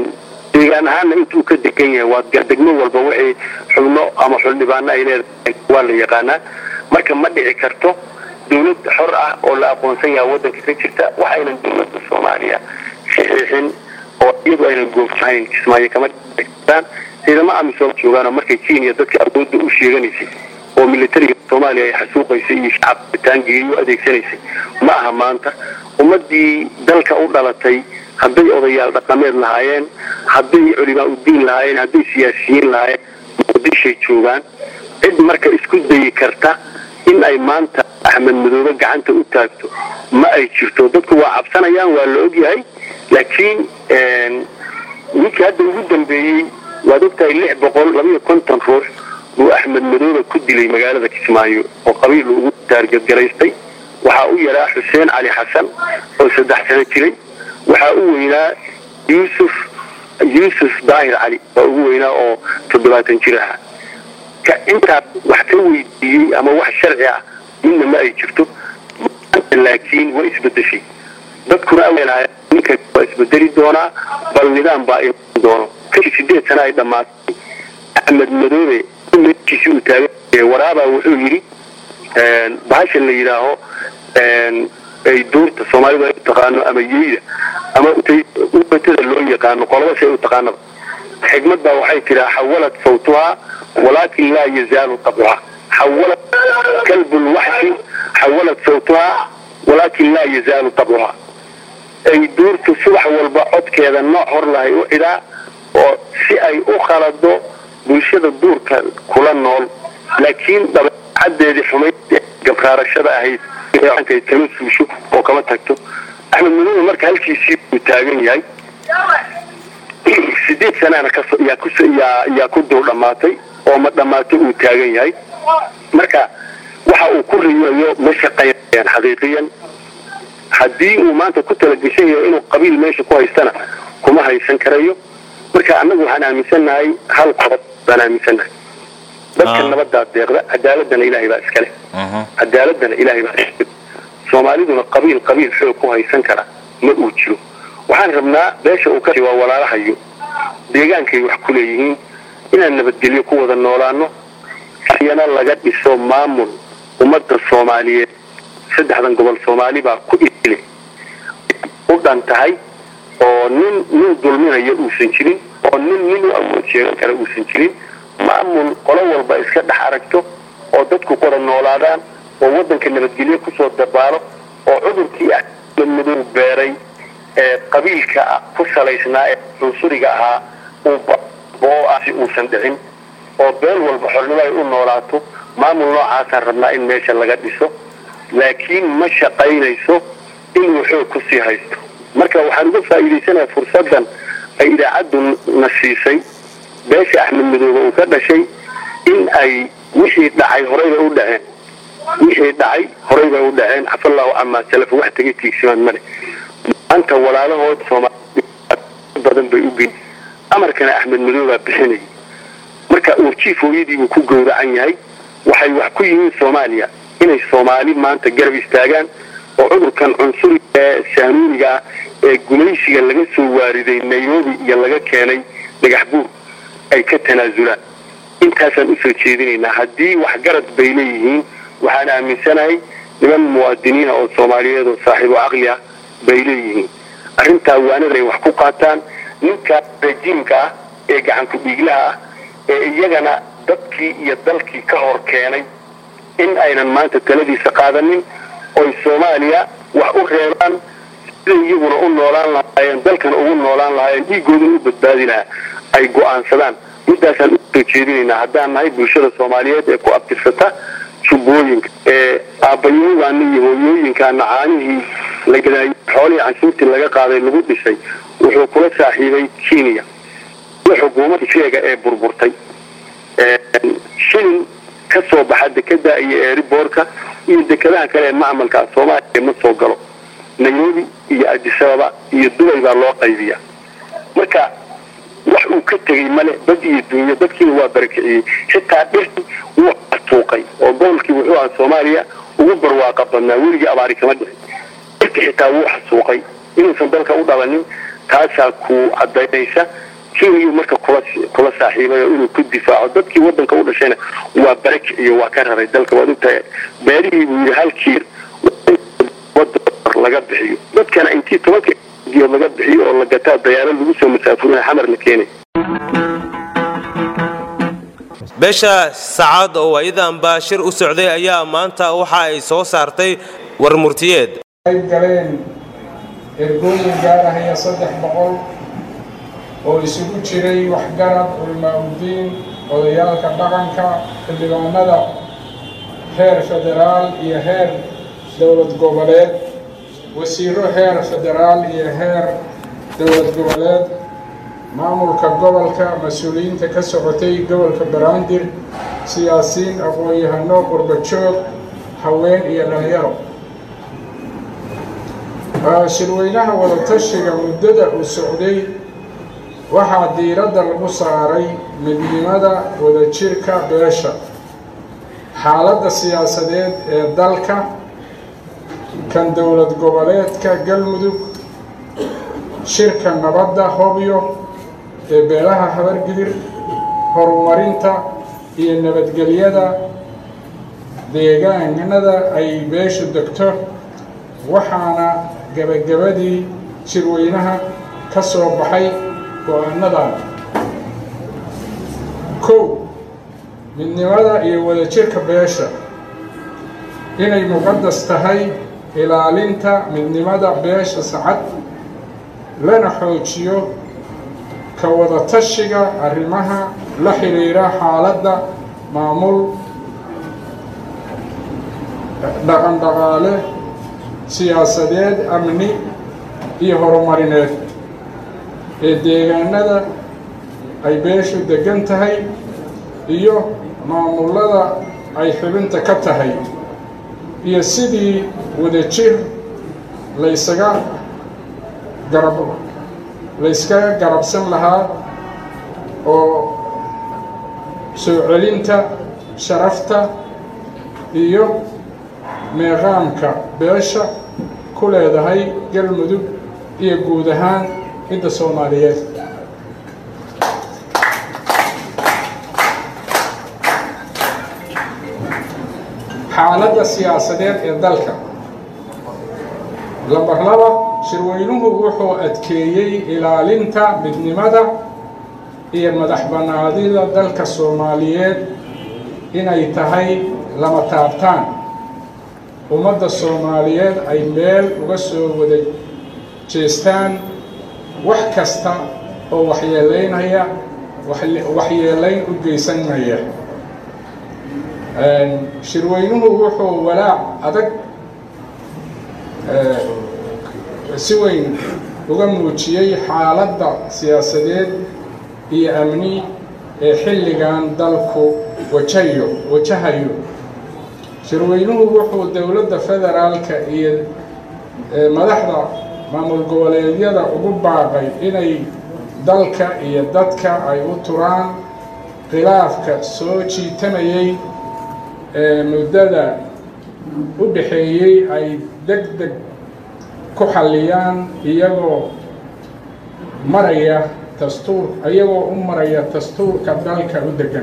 deegaan ahaanna intuu ka degan yahay waa degmo walba wixii xubno ama xuldhibaano ay leedahay waa la yaqaanaa marka ma dhici karto dawlad xor ah oo la aqoonsan yahay waddanka ka jirta waxaynan dawladda soomaaliya saxiixin oo iyadu aynan goobsahayn kismaayo kama dhitaan ciidamo amisom joogaanoo markay kenya dadka awoodda u sheeganaysay oo militariga soomaaliya ay xasuuqaysay iyo shacabka taangiga u adeegsanaysay ma aha maanta ummadii dalka u dhalatay hadday odayaal dhaqameed lahaayeen hadday culimaa udiin lahaayeen hadday siyaasiyiin lahaayeen muqdishay joogaan cid marka isku dayi karta in ay maanta axmed madoobe gacanta u taagto ma ay jirto dadku waa cabsanayaan waa la ogyahay laakiin ninkii hadda ugu dambeeyey waad ogtahay lix boqol labayo konton ruux buu axmed madoobe ku dilay magaalada kismaayo oo qabiil ugu taargadgaraystay waxaa u yaraa xuseen cali xasan oo saddex sano jiray waxaa u weynaa yuusuf yuusuf daahir cali waa ugu weynaa oo toddobaatan jir aha ka intaa wax ka weydiiyey ama wax sharci ah midna ma ay jirto maanta laakiin way isbedeshay dadkuna awelahay ninka waa isbedeli doonaa bal nidaam baa iman doono kashi sideed sana ay dhammaatay axmed madoobe meeshiisi uu taagan waraabaa wuxuu yidhi bahashan la yidhaaho ay duurta soomaalidu ay u taqaano ama yeyda ama ubatada loo yaqaano qolaba say u taqaanaba xigmad baa waxay tiraa xawalad sawtuhaa walaakin laa yazaalu tabcuhaa xawalad kalbu lwaxshi xawalad sawtuhaa walaakin laa yazaalu tabcuhaa ay duurtu subax walba codkeeda nooc hor lahay u cidhaa oo si ay u khalado bulshada duurka kula nool laakiin dabeecadeedii xumayd gabraarashada ahayd kama suusho oo kama tagto axmed madoobe marka halkiisii uu taagan yahay sideed sanana yaa ku dul dhammaatay oo ma dhammaato uu taagan yahay marka waxa uu ku riyayo ma shaqaynayaan xaqiiqiyan haddii uu maanta ku talageshan yahay inuu qabiil meesha ku haystana kuma haysan karayo marka annagu waxaan aaminsannahay hal qodob baan aaminsannahay dadka nabadaa deeqda cadaaladana ilaahay baa iskale cadaaladana ilaahay baa iskale soomaaliduna qabiil qabiil xoog ku haysan kara ma uu jiro waxaan rabnaa beesha uu ka waa walaalahayo deegaankay wax ku leeyihiin inaan nabadgelyo ku wada noolaano iyana laga dhiso maamul ummadda soomaaliyeed saddexdan gobol soomaali baa ku ile u dhan tahay oo nin nin dulminaya uusan jirin oo nin nin u awood sheegan kara uusan jirin maamul qolo walba iska dhex aragto oo dadku wada noolaadaan oo waddanka nabadgelyo kusoo dabaalo oo cudurkii axmed madow beeray ee qabiilka ku salaysnaa ee cunsuriga ahaa uu asi uusan dhicin oo beel walba xornimo ay u noolaato maamul noocaasaan rabnaa in meesha laga dhiso laakiin ma shaqaynayso inuu xoog kusii haysto marka waxaan uga faa'iidaysanayaa fursaddan ay idaacaddu na siisay beesha axmed madoobe uu ka dhashay in ay wixii dhacay horeyba u dhaceen wixii dhacay horey bay u dhaceen cafallahu camaa salaf wax taga tiigsimaan male maanta walaalahood soomaali badan bay u geyn amarkana axmed madoobaa bixinayay marka uurjiif hooyadiibuu ku gowracan yahay waxay wax ku yihiin soomaaliya inay soomaali maanta garab istaagaan oo cudurkan cunsuriga ee saanuuniga ah ee gumaysiga laga soo waariday nairobi iyo laga keenay dhagax buur ay ka tanaasulaan intaasaan usoo jeedinaynaa haddii waxgarad bay leeyihiin waxaan aaminsanahay niman muwaadiniina oo soomaaliyeed oo saaxiibo caqli ah bay leeyihiin arrintaa waanada ay wax ku qaataan ninka rajiimka ah ee gacanku dhiiglaha ah ee iyagana dadkii iyo dalkii ka hor keenay in aynan maanta taladiisa qaadanin oy soomaaliya wax u reebaan siday iyaguna u noolaan lahaayeen dalkan ugu noolaan lahaayeen dhiigoodana u badbaadi lahaa ay go'aansadaan midaasaan usoo jeedinaynaa haddaan nahay bulshada soomaaliyeed ee ku abtirsata jubbooyinka ee aabbayoogaana iyo hooyooyinkaana caanihii la gadaayay xoolihii canshuurtii laga qaaday lagu dhisay wuxuu kula saaxiibay kenya iyo xukuumadda sheega ee burburtay shilin ka soo baxa dekada iyo eeriboorka iyo dekadaha kale ee macmalka soomaaliya ma soo galo nairobi iyo adisababa iyo dubay baa loo qaybiya marka wax uu ka tegey male dad iyo duunyo dadkiina waa barakiciyey xitaa dhirtii wuu tuuqay oo gobolkii wuxuu ahaa soomaaliya ugu barwaaqa badnaa weligii abaari kama dhicin dhirtii xitaa wuu xasuuqay inuusan dalka u dhabanin taasaa ku cadaynaysa kenya marka kula kula saaxiibay oo inuu ku difaaco dadkii wadanka u dhashayna waa barek iyo waa ka raray dalka waad ogtahay beerihii buu yidhi halkii laga bixiyo dadkana intii tobanka geed laga bixiyo oo la gataa dayaaro lagu soo masaafurina xamar la keenay beesha sacaad oo waayadanba shir u socday ayaa maanta waxa ay soo saartay war murtiyeed qayb galeen ergooyin gaarahaya saddex boqol oo isugu jiray waxgarad culmaa-udiin odayaalka dhaqanka xildhibaanada heer federaal iyo heer dowlad goboleed wasiiro heer federaal iyo heer dowlad goboleed maamulka gobolka mas-uuliyiinta ka socotay gobolka baraandir siyaasiyiin aqoon-yahano qurbajoog haween iyo dhalinyaro shirweynaha wadatashiga muddada uu socday waxaa diiradda lagu saaray midnimada wadajirka beesha xaaladda siyaasadeed ee dalka kan dowlad goboleedka galmudug shirka nabadda hobyo ee beelaha habargidir horumarinta iyo nabadgelyada deegaanada ay beeshu degto waxaana gebagabadii shirweynaha ka soo baxay go-aanadan kow midnimada iyo wadajirka beesha inay muqadas tahay ilaalinta midnimada beesha sacad lana xoojiyo ka wadatashiga arrimaha la xiriira xaaladda maamul dhaqan dhaqaale siyaasadeed amni iyo horumarineed ee deegaanada ay beeshu degan tahay iyo maamullada ay xubinta ka tahay iyo sidii wadajir laysaga garab layskaga garabsan lahaa oo soo celinta sharafta iyo meeqaamka beesha ku leedahay galmudug iyo guud ahaan cidda soomaaliyeed xaaladda siyaasadeed ee dalka lambar laba shirweynuhu wuxuu adkeeyey ilaalinta midnimada iyo madax bannaadida dalka soomaaliyeed inay tahay lama taabtaan ummadda soomaaliyeed ay meel uga soo wada jeestaan wax kasta oo waxyeelaynaya waxyeelayn u geysanaya shirweynuhu wuxuu walaac adag si weyn uga muujiyey xaaladda siyaasadeed iyo amni ee xilligan dalku wajayo wajahayo shirweynuhu wuxuu dowladda federaalka iyo madaxda maamul goboleedyada ugu baaqay inay dalka iyo dadka ay u turaan khilaafka soo jiitamayey ee muddada u dhaxeeyey ay deg deg ku xalliyaan iyagoo maraya dastuur iyagoo u maraya dastuurka dalka u degan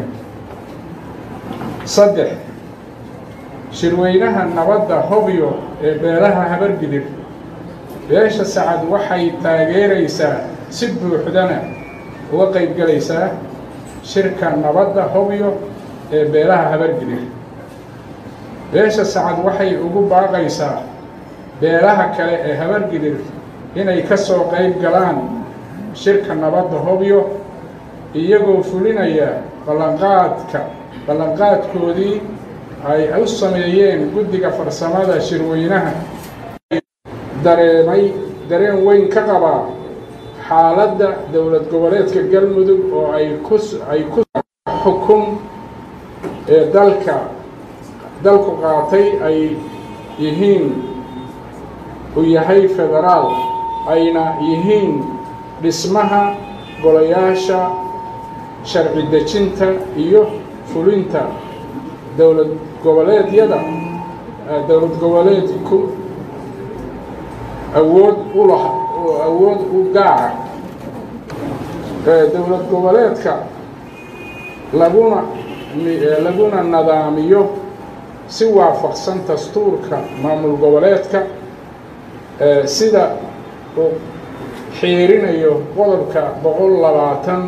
saddex shirweynaha nabadda hobyo ee beelaha habargidir beesha sacad waxay taageeraysaa si buuxdana uga qaybgelaysaa shirka nabadda hobyo ee beelaha habargidir beesha sacad waxay ugu baaqaysaa beelaha kale ee habargidir inay ka soo qayb galaan shirka nabadda hobyo iyagoo fulinaya ballanqaadka ballanqaadkoodii ay u sameeyeen guddiga farsamada shirweynaha dareemay dareen weyn ka qabaa xaaladda dowlad goboleedka galmudug oo ay ku ay ku xukun ee dalka dalku qaatay ay yihiin u yahay federaal ayna yihiin dhismaha golayaasha sharci dejinta iyo fulinta dowlad goboleedyada dowlad goboleedku awood u lah awood u gaara dowlad goboleedka laguna laguna nadaamiyo si waafaqsan dastuurka maamul goboleedka sida uu xiirinayo qodobka boqol labaatan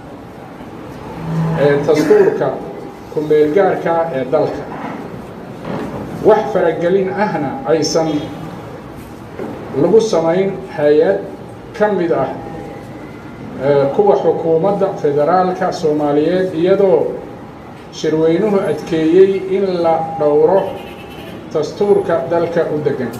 ee dastuurka ku-meelgaarka ee dalka wax faragelin ahna aysan lagu samayn hay-ad ka mid ah kuwa xukuumadda federaalka soomaaliyeed iyadoo shirweynuhu adkeeyey in la dhowro dastuurka dalka u degan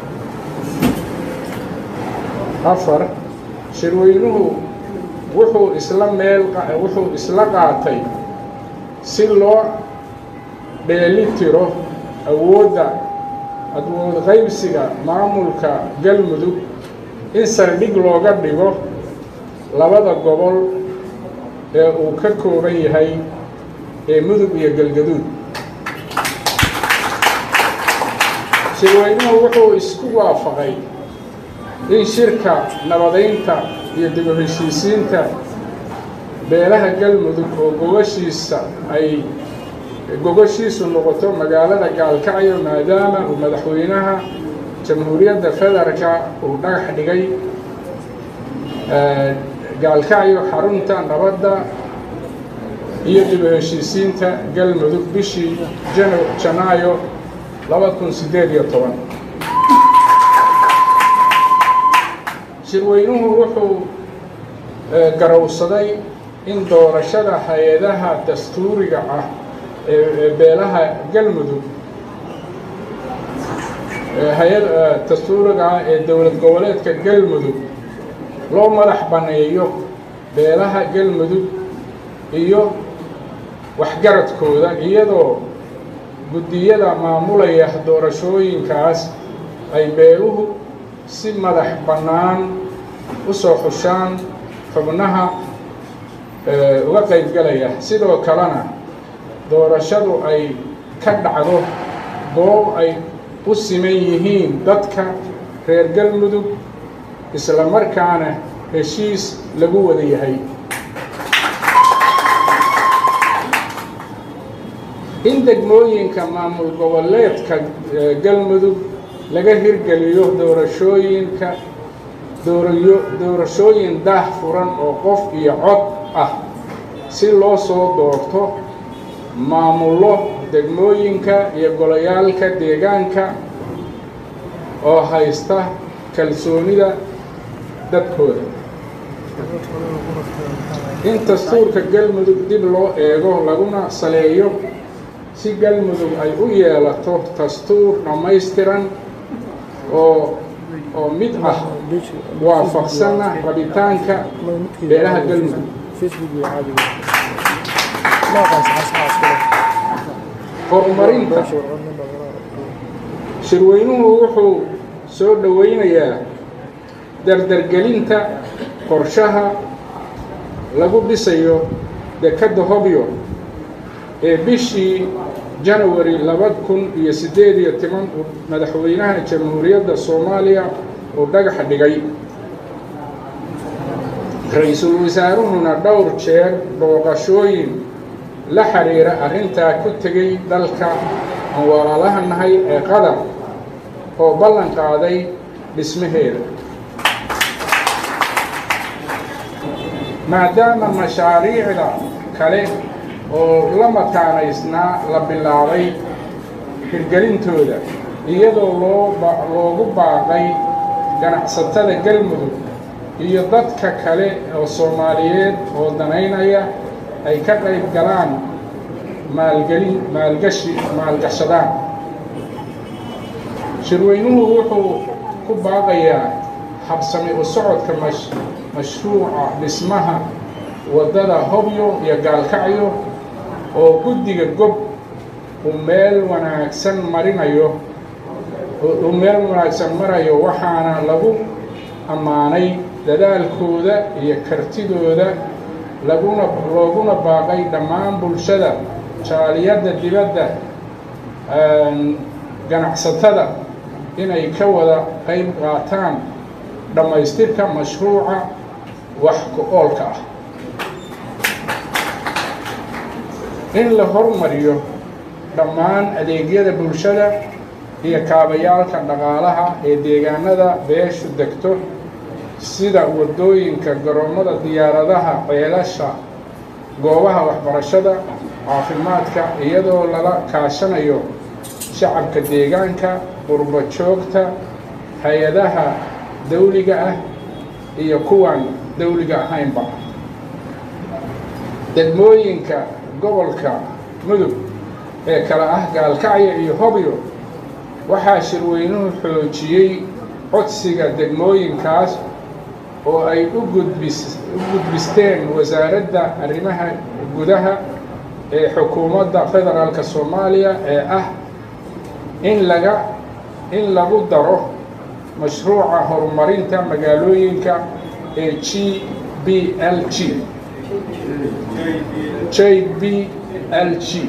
afar shirweynuhu wuxuu isla meel wuxuu isla qaatay si loo dheeli tiro awoodda awood qaybsiga maamulka galmudug in saldhig looga dhigo labada gobol ee uu ka kooban yahay ee mudug iyo galgaduud shirweynuhu wuxuu isku waafaqay in shirka nabadaynta iyo dib u heshiisiinta beelaha galmudug oo gogashiisa ay gogashiisu noqoto magaalada gaalkacyo maadaama uu madaxweynaha jamhuuriyadda federaalka uu dhagax dhigay gaalkacyo xarunta nabadda iyo dib u heshiisiinta galmudug bishii jan janaayo laba kun siddeed iyo toban shirweynuhu wuxuu garowsaday in doorashada hay-adaha dastuuriga ah ee beelaha galmudug hay-ad dastuuriga ah ee dowlad goboleedka galmudug loo madax banneeyo beelaha galmudug iyo waxgaradkooda iyadoo guddiyada maamulaya doorashooyinkaas ay beeluhu si madax bannaan u soo xushaan xubnaha uga qaybgalaya sidoo kalena doorashadu ay ka dhacdo goob ay u siman yihiin dadka reer galmudug isla markaana heshiis lagu wada yahay in degmooyinka maamul goboleedka galmudug laga hirgeliyo doorashooyinka doorayo doorashooyin daah furan oo qof iyo cod ah si loo soo doorto maamullo degmooyinka iyo golayaalka deegaanka oo haysta kalsoonida dadkooda in dastuurka galmudug dib loo eego laguna saleeyo si galmudug ay u yeelato dastuur dhammaystiran oo oo mid ah waafaqsana rabitaanka beelaha galmudug horumarinta shirweynuhu wuxuu soo dhoweynayaa dardargelinta qorshaha lagu dhisayo dekadda hobyo ee bishii janawari laba kun iyo siddeed iyo toban uu madaxweynaha jamhuuriyadda soomaaliya uu dhagaxa dhigay ra-iisul wasaaruhuna dhowr jeer booqashooyin la xiriira arrintaa ku tegay dalka aan walaalaha nahay ee qatar oo ballan qaaday dhismaheeda maadaama mashaariicda kale oo la mataanaysnaa la bilaabay hirgelintooda iyadoo loo loogu baaqay ganacsatada galmudug iyo dadka kale oo soomaaliyeed oo danaynaya ay ka qayb galaan maalgelin maalgashi maalgashadaan shirweynuhu wuxuu ku baaqayaa habsami u socodka mash mashruuca dhismaha waddada hobyo iyo gaalkacyo oo guddiga gob uu meel wanaagsan marinayo uu meel wanaagsan marayo waxaana lagu ammaanay dadaalkooda iyo kartidooda laguna looguna baaqay dhammaan bulshada jaaliyadda dibadda ganacsatada inay ka wada qayb qaataan dhammaystirka mashruuca wax ku-oolka ah in la hormariyo dhammaan adeegyada bulshada iyo kaabayaalka dhaqaalaha ee deegaanada beeshu degto sida waddooyinka garoomada diyaaradaha ceelasha goobaha waxbarashada caafimaadka iyadoo lala kaashanayo shacabka deegaanka qurbo joogta hay-adaha dawliga ah iyo kuwan dawliga ahaynba degmooyinka gobolka mudug ee kale ah gaalkacyo iyo hobyo waxaa shirweynuhu xoojiyey codsiga degmooyinkaas oo ay u gudbis u gudbisteen wasaaradda arrimaha gudaha ee xukuumadda federaalka soomaaliya ee ah in laga in lagu daro mashruuca horumarinta magaalooyinka ee g b l g j b l g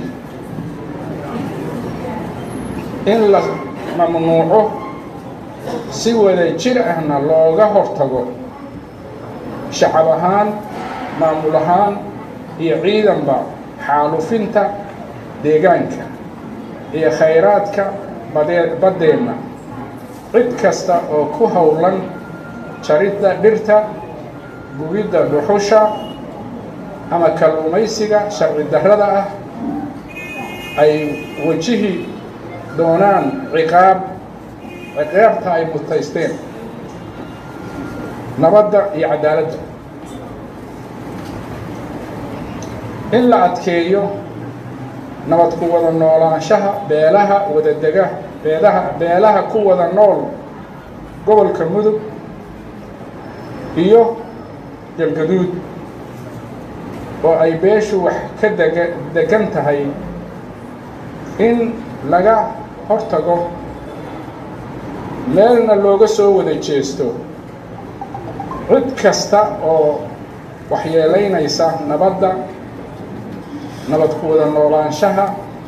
in la mamnuuco si wada jir ahna looga hortago shacab ahaan maamul ahaan iyo ciidanba xaalufinta deegaanka iyo khayraadka badee baddeenna cid kasta oo ku howlan jaridda dhirta gubidda dhuxusha ama kalluumaysiga sharci darrada ah ay wajihi doonaan ciqaab ciqaabta ay mutaysteen nabadda iyo cadaaladda in la adkeeyo nabad ku wada noolaanshaha beelaha wadadega beelaha beelaha ku wada nool gobolka mudug iyo galgaduud oo ay beeshu wax ka dega degan tahay in laga hortago meelna looga soo wada jeesto cid kasta oo waxyeelaynaysa nabadda nabad ku wada noolaanshaha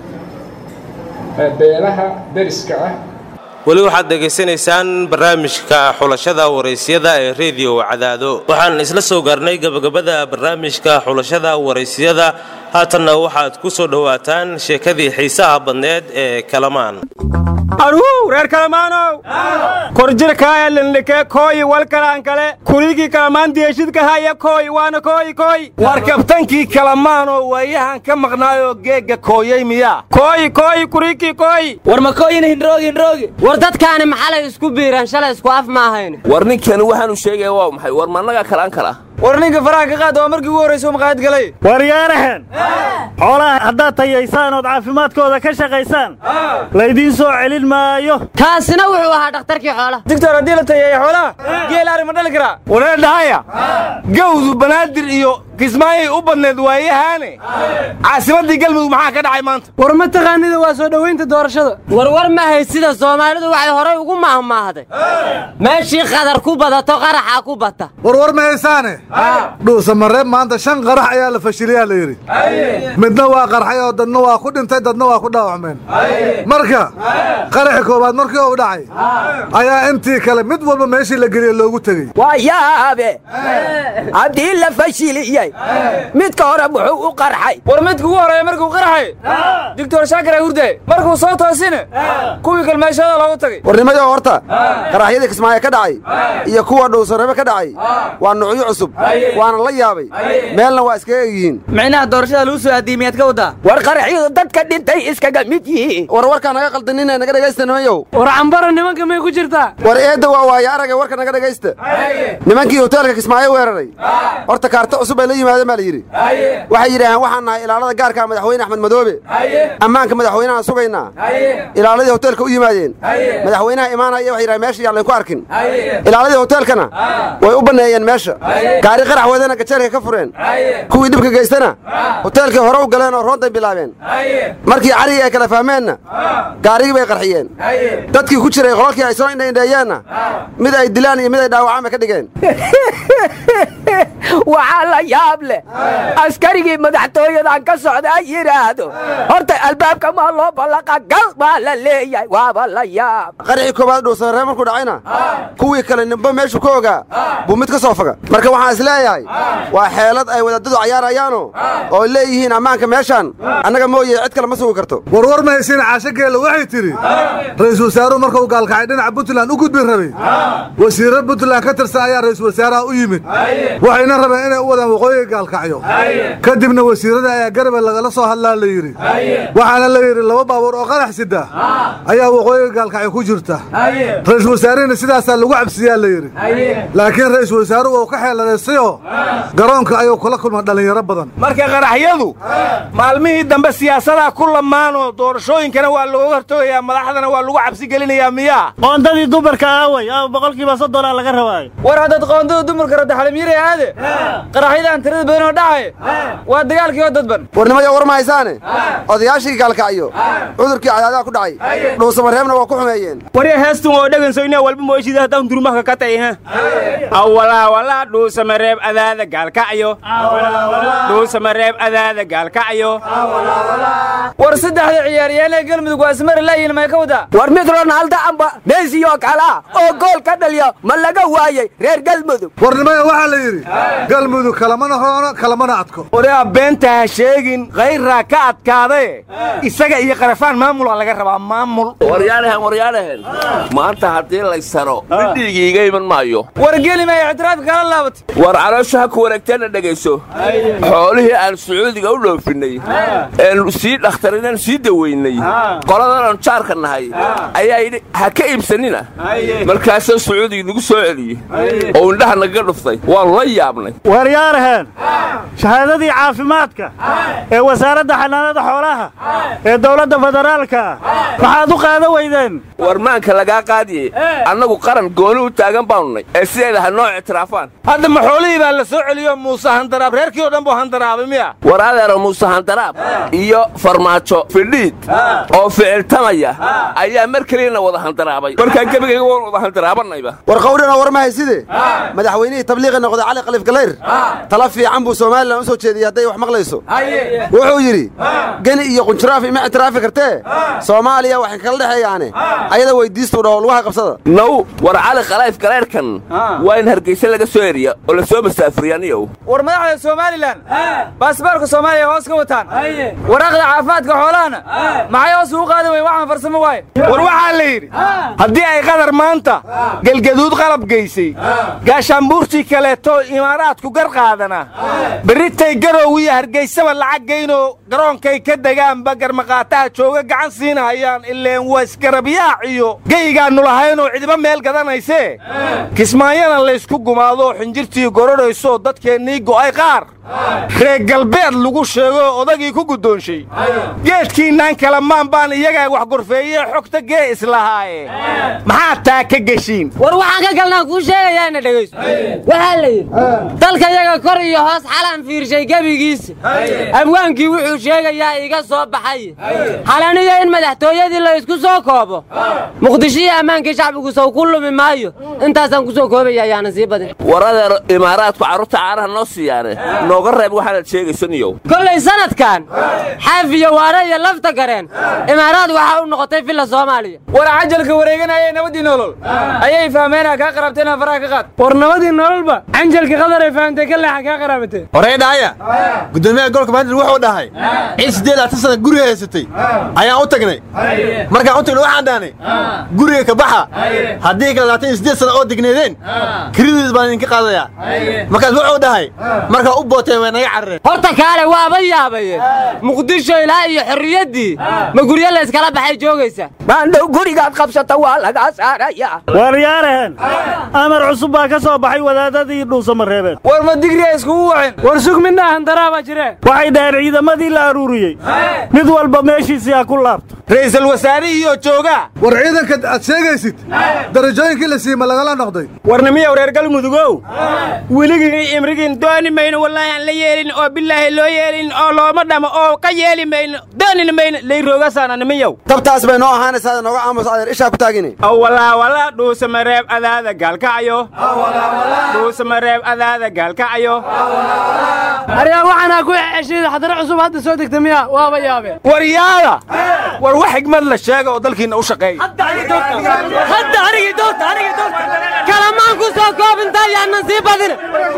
beelaha deriska ah weli waxaad dhegaysanaysaan barnaamijka xulashada waraysyada ee rediyo cadaado waxaan isla soo gaarnay gebagabada barnaamijka xulashada waraysyada haatanna waxaad ku soo dhowaataan sheekadii xiisaha badneed ee kalamaan aruhu reer kalamaanow korjirkaaya linlikee kooyi walkalaan kale kurigii kalamaan deeshidka haya kooy waana kooyi kooy war kabtankii kalamaanoo waayahan ka maqnaayoo geegga kooyey miyaa kooyi kooyi kurigii kooyi war ma kooyina hindroogi hindroogi war dadkaani maxalay isku biireen shalay isku af ma ahayn war ninkani waxaanu sheegaya waa maxay war mannaga kalaan kala war ninka faraha ka qaad waa markii ugu horraysa maqaayad galay waryaarahan xoolaha haddaad tayaysaan ood caafimaadkooda ka shaqaysaan laydiin soo celin maayo kaasina wuxuu ahaa dhakhtarkii xoolaha digtor haddii la tayeeya xoolaha geel ari ma dhali karaa waree dhahaya gawdu banaadir iyo kismaayay u badneed waayahaane caasimaddii galmudug maxaa ka dhacay maanta war ma taqaanida waa soo dhowaynta doorashada warwar ma haysida soomaalidu waxay horay ugu maahmaahday meeshii qadar ku badato qaraxaa ku bata warwar ma haysaane dhuusa mareeb maanta shan qarax ayaa la fashiliyaa la yidhi midna waa qarxay oo dadna waa ku dhintay dadna waa ku dhaawacmeen marka qaraxi koowaad markii uu dhacay ayaa intii kale mid walba meeshii la geliye loogu tegey waa yaabe haddii la fashiliyey midka hore muxuu u qarxay war midka ugu horreeya markuu qarxay digtor shaakir hurde markuu soo toosine kuwii kalmeeshada loogu tagay warnimayo horta qaraxyadii kismaayo ka dhacay iyo kuwa dhuusarebe ka dhacay waa nuucyo cusub waana la yaabay meelna waa iskaga egyihiin micnaha doorashada lagu soo aadiyey miyaad ka waddaa war qaraxyadu dadka dhintay iskaga mid yihiin war warkaa naga qaldanina naga dhegaysta nimanyow war cambara nimanka may ku jirtaa war eedda waa waaye aragay warka naga dhegaysta nimankii hoteelka kismaayo weeraray horta kaarta cusub ay la yimaadeen baa la yidhi waxay yidhaaheen waxaan nahay ilaalada gaarka madaxweyne axmed madoobe ammaanka madaxweynahaan sugaynaa ilaaladii hoteelka u yimaadeen madaxweynaha imaanaya waxay yidhahen meesha yaan laynku arkin ilaaladii hoteelkana way u banneeyeen meesha gaari qarax wadana gajeelka ka fureen kuwii dhibka geystana hoteelkii hore u galeen oo roonday bilaabeen markii carigii ay kala fahmeenna gaarigii bay qarxiyeen dadkii ku jiray qolalkii ay soo indhaindheeyeenna mid ay dilaan iyo mid ay dhaawacaan bay ka dhigeen waxaa la yaab leh askarigii madaxtooyadan ka socdaa yidhaahdo horta albaabka maa loo ballaqa gal baa la leeyahay waaba la yaab qarxii koowaad dhuusamaree markuu dhacayna kuwii kale nimba meeshu ka ogaa buu mid ka soo faga marka waxaan is leeyahay waa xeelad ay wadaadadu cayaarayaano oo leeyihiin ammaanka meeshaan annaga mooye cid kale ma sugi karto warwar ma haysiin caasho geelle waxay tidhi ra'iisul wasaaruhu markuu gaalkacay dhinaca puntland u gudbin rabay wasiirro puntland ka tirsan ayaa ra'iisul wasaaraha u yimid waxayna rabeen inay u wadaan waqooyiga gaalkacyo kadibna wasiirrada ayaa garabay lagala soo hadlaa la yidhi waxaana la yidhi laba baabuur oo qarax sida ayaa waqooyiga gaalkacyo ku jirta ra'iisul wasaarihina sidaasaa lagu cabsiyaa la yidhi laakiin ra'iisul wasaaruhu uu ka xeeladaystayoo garoonka ayuu kula kulma dhallinyaro badan marka qaraxyadu maalmihii dambe siyaasadaa ku lamaanoo doorashooyinkana waa looga hortoogayaa madaxdana waa lagu cabsi gelinayaa miyaa qoondadii dumarka aaway aa boqolkiiba soddonaa laga rabaayo war haddaad qoondada dumarka rabta xalimyiri aade qaraxyadaan tirada badan oo dhacay waa dagaalkii oo dadban warnimaya war ma haysaane odayaashii gaalkacyo cudurkii cadaadaha ku dhacay dhuusamareebna waa ku xumeeyeen warya heestun oo dhegansoyna walba mooshida haddaan durmaka ka tay ha awalaa walaa dhuusamareeb adaada gaalkacyo dhuusamareeb adaada gaalkacyo war saddexda ciyaaryahanee galmudug waa ismari laayihin may ka wadaa war mid ronaaldo amba meesi oo kale ah oo gool ka dhaliya ma laga waayey reer galmudug warnimaya waxaa la yidhi galmudug kalamana hoono kalamana adko waraa beenta ha sheegin khayraa ka adkaadaye isaga iyo qarafaan maamula laga rabaa maamul waryaanahan waryaanahan maanta haddii laysaro midhiigiiga iman maayo war geli maya ictiraafka kala laabatay war caloosha ha ku wareegteenna dhegayso xoolihii aan sacuudiga u dhoofinnay een sii dhakhtarinaan sii daweynay qoladanan jaarka nahay ayaa yidhi ha ka iibsanina markaasoo sacuudiga nagu soo celiyey oo indhaha nagaga dhuftay waannu la yaabnay waryaaraheen shahaadadii caafimaadka ee wasaaradda xanaanada xoolaha ee dawladda federaalka maxaad u qaada weydeen warmaanka lagaa qaadiye annagu qaran gooni u taagan baannay ee sideeda ha noo ictiraafaan hadda ma xoolihii baa la soo celiyo muuse handaraab reerkii oo dhan buu handaraabay miya war adeero muuse handaraab iyo farmaajo fidhiid oo ficiltamaya ayaa mar keliyana wada handaraabay markaa gebigayga waan wada handaraabanayba war qawdhana war ma hayside madaxweynihii tabliiqi noqday cali kalif galayr tala fiican buu somalilan u soo jeediyey hadday wax maqlayso wuxuu yidhi geni iyo qunjuraaf ima ictiraafi kartee soomaaliya waxay kala dhexeeyaane ayada weydiistuu dhaho lugaha qabsada naw war cali kalayf galayrhkan waa in hargeysa laga soo eriya oo la soo masaafuriyaniyow war madaxda somalilan baasboorka soomaaliya hoos ka wataan waraaqda caafimaadka xoolahana maxay hoos ugu qaadi weyn waxaan farsamo waaye war waxaa la yidhi haddii ay qadar maanta gelgaduud qalab geysay gaashaanbuurtii kaleeto imaaraadku gar qaadana berritay garow iyo hargeysaba lacag geynoo garoonkay ka degaanba garmaqaataha jooga gacan siinahayaan ileen waa isgarabiyaac iyo geygaannu lahaynoo cidiba meel gadanaysee kismaayana laysku gumaadoo xinjirtii gorodhaysoo dadkeennii go'ay qaar reer galbeed lagu sheegoo odagii ku guddoonshay geedkiinaan kala maan baan iyagaa wax gorfeeyee xogta gee islahaaye maxaa taa ka geshiin war waxaan ka galnaan kuu sheegayaana dhegayso waxaa la yidhi dalka yaga kor iyo hoos xalaan fiirshay gebigiisa abwaankii wuxuu sheegayaa iga soo baxay xalaniyo in madaxtooyadii la isku soo koobo muqdisho iyo ammaankii shacbigu sow ku lumi maayo intaasaan ku soo koobaya ayaana sii badin war adeer imaaraadku carruurta caanaha noo siiyaane nooga reeb waxaanaad sheegaysaniyow kollay sanadkan xaafiyo waare iyo lafta gareen imaaraad waxaa u noqotay villa soomaaliya war cajalka wareeganayee nabadii nolol ayay fahmeenaa kaa qarabteena faraha ka qaad war nabadii nololba canjalka qadar ay fahamtay ka leexa kaa qaraabatee horey dhaaya gudoomiyaha gobolka bandir wuxuu dhahay ciid siddeed laatan sana guriga haysatay ayaan u tagnay markaan u tagnay waxaan dhahnay guriga ka baxa haddii kale laatan iyo siddeed sana oo degneedeen kiridiis baan idinka qaadayaa markaas wuxuu dhahay markaa u booteen way naga carareen horta kaale waaba yaabaye muqdisho ilaa iyo xorriyaddii ma guryo la iskala baxay joogaysa maandhow gurigaad qabsata waa lagaa saaraya waryaaraheen amar cusub baa ka soo baxay wadaadadii dhuusamareebeen war ma digriya iskugu wacin war sug midna handaraabaa jiree waxay dhaheen ciidamadii la aruuriyey mid walba meeshiisii ha ku laabto ra'iisul wasaarihiyoo joogaa war ciidanka aad sheegaysid darajooyinkii la siima lagala noqday warnimiyow reer galmudugow weligii imrigiin dooni mayno wallaahi aan la yeelin oo bilaahi loo yeelin oo looma dhamo oo ka yeeli mayno doonina mayno layroogasaana nimanyow tabtaas bay noo ahaanaysaa nooga aamus adeer ishaa ku taagini awalaawala dhuusamareeb adaada gaalkacayo dhuusamareeb adaada gaalkacayo aryaa waxaanaa ku ceshayda xadaro cusub hadda soo degta miya waaba yaabe waryaada war wax xigmad la sheega oo dalkiinna u shaqeeya hadda anigii doorta anigii doorta kalamaan ku soo koobintaa yaanan sii badina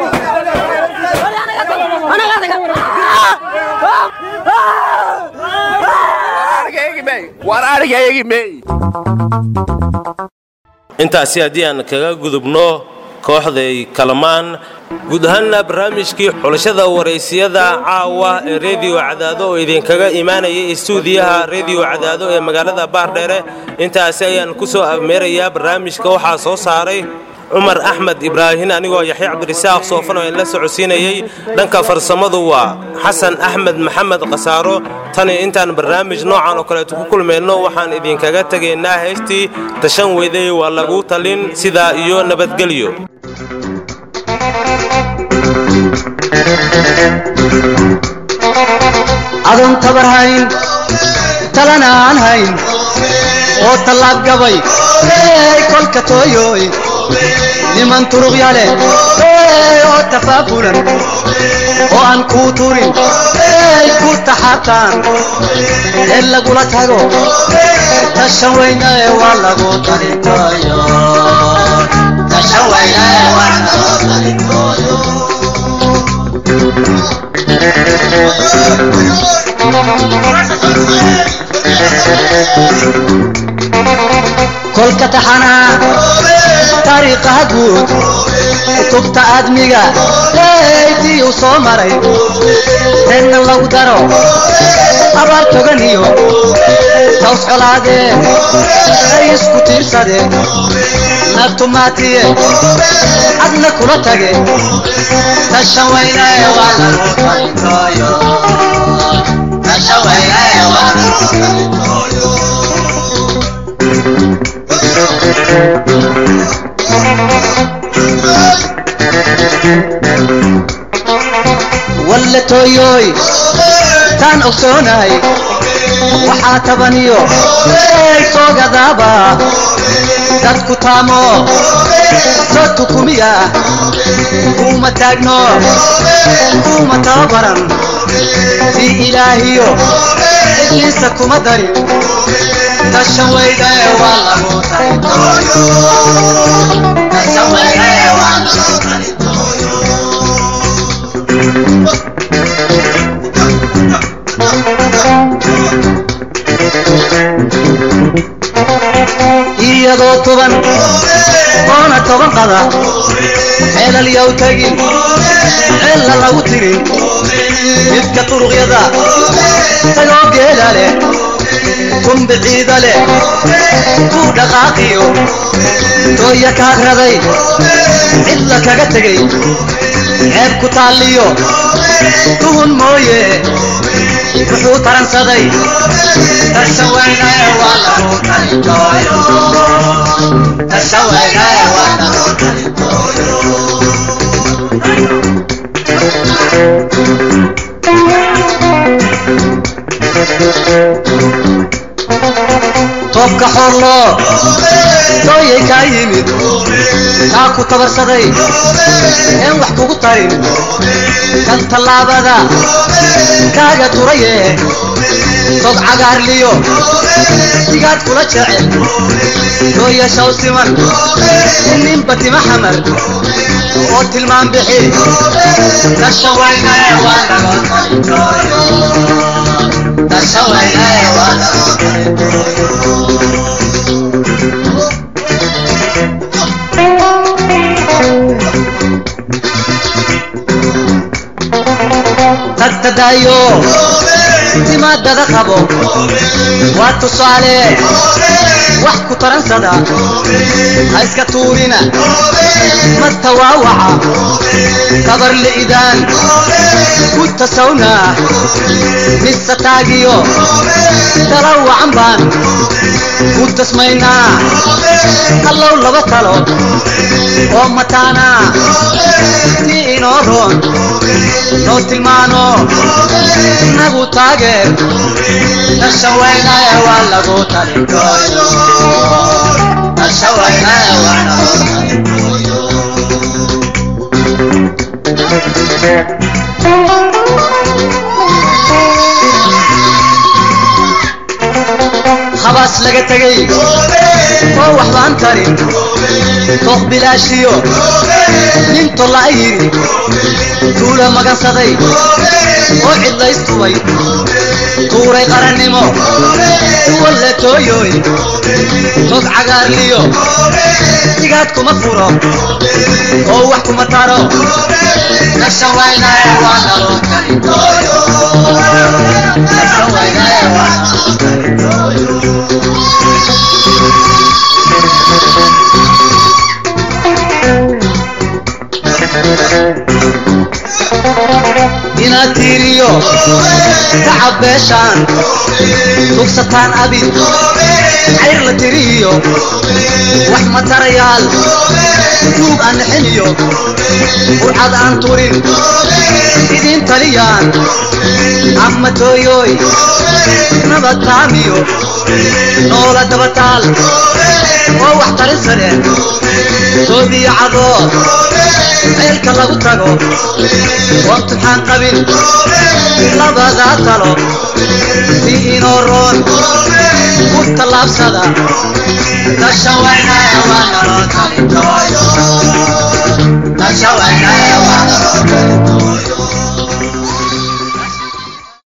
war arigayagi meey intaasi haddii aan kaga gudubno kooxday kalamaan guud ahaanna barnaamijkii xulashada waraysiyada caawa ee rediyo cadaado oo idinkaga imaanayay istuudiyaha rediyo cadaado ee magaalada baardheere intaasi ayaan ku soo abmeerayaa barnaamijka waxaa soo saaray cumar axmed ibraahin anigoo yaxya cabdirisaaq soofan oo in la socodsiinayey dhanka farsamadu waa xasan axmed maxamed khasaaro tani intaan barnaamij noocan oo kaleeto ku kulmayno waxaan idinkaga tegaynaa heystii tashan weydey waa lagu talin sidaa iyo nabadgelyo adoon tabar hayn talana aan hayn oo tallaab gabay ey kolka tooyoy niman turuqya leh ey oo tafaafulan oo aan kuu turin ey ku taxaabtaan ee lagula tago tashan weyna ee waa lagu talintooyo tashan weyna ee waa lagu talintooyo kolka taxanaa taariikhaha guud kutubta aadmiga eydii uu soo maray reerna lagu daro abaar togan iyo taws colaadeen ay isku tiirsadeen naftumaatiye adna kula tage tashan weynae waa lagu talintooyo tashan weynae waa lagu talintooyo walle tooyooy taan ogsoonahay waxaa tabaniyo ey soogadaaba dadku taamo soo tukumiya kuma taagno kuma tababaran si ilaahiyo ibliisa kuma darin tashan weynae waa lagu talintooyo tashan weynae waa lagu talintooyo iyadoo tuban oona toban qada ceelal yow tegin ceella lagu tirin midka turuqyada tagoo geela leh kumbiciida leh kuu dhaqaaqiyo dooya kaad raday cidla kaga tegay ceeb ku taalliyo tuhun mooye wuxuu taransaday tashan weynae waa lagu talintooyo tashan weynae waa lagu talintooyo toobka xoorloo dooyay kaa yimid kaa ku tabarsaday een wax kugu tarin kan tallaabada kaaga turaye tog cagaarliyo digaad kula jecel dooya shaw siman ninba tima xamar oo tilmaan bixi tashan weynae waa laga talintooyo tashan weynae waa laga tagtadaayo timaadada qabo waa tusaale wax ku taransada ha iska tuurina ma tawaawaca kabar li'idaan ku tasawna mise taagiyo dalawacan baan ku tasmaynaa hallow laba talo oo mataana si inoo roon noo tilmaano nagu taageer nasha weynaye waa lagu talintooyo nasha weynaye waa lagu habaas laga tegey oo waxbaan tarin tooq bilaashiyo nin tolla yidhi tuula magansaday oo cidlaystubay tuuray qarannimo walle tooyoy tog cagaarliyo digaad kuma furo oo wax kuma taro nasha waynaye waa naloo kalintooyo nasha waynaye waa naloo inaad tiiriyo tacab beeshaan tugsataan abid cayr la tiriyo wax matarayaal duug aan nixiniyo burcad aan turin idin taliyaan ama tooyooy nabad taamiyo noola dabataal oo wax tarin sare toodiyo cadood meelka lagu tago oo imtixaan qabin labadaa talo si inoo roon ku tallaabsada dasha waynaye waa naloo talintooyo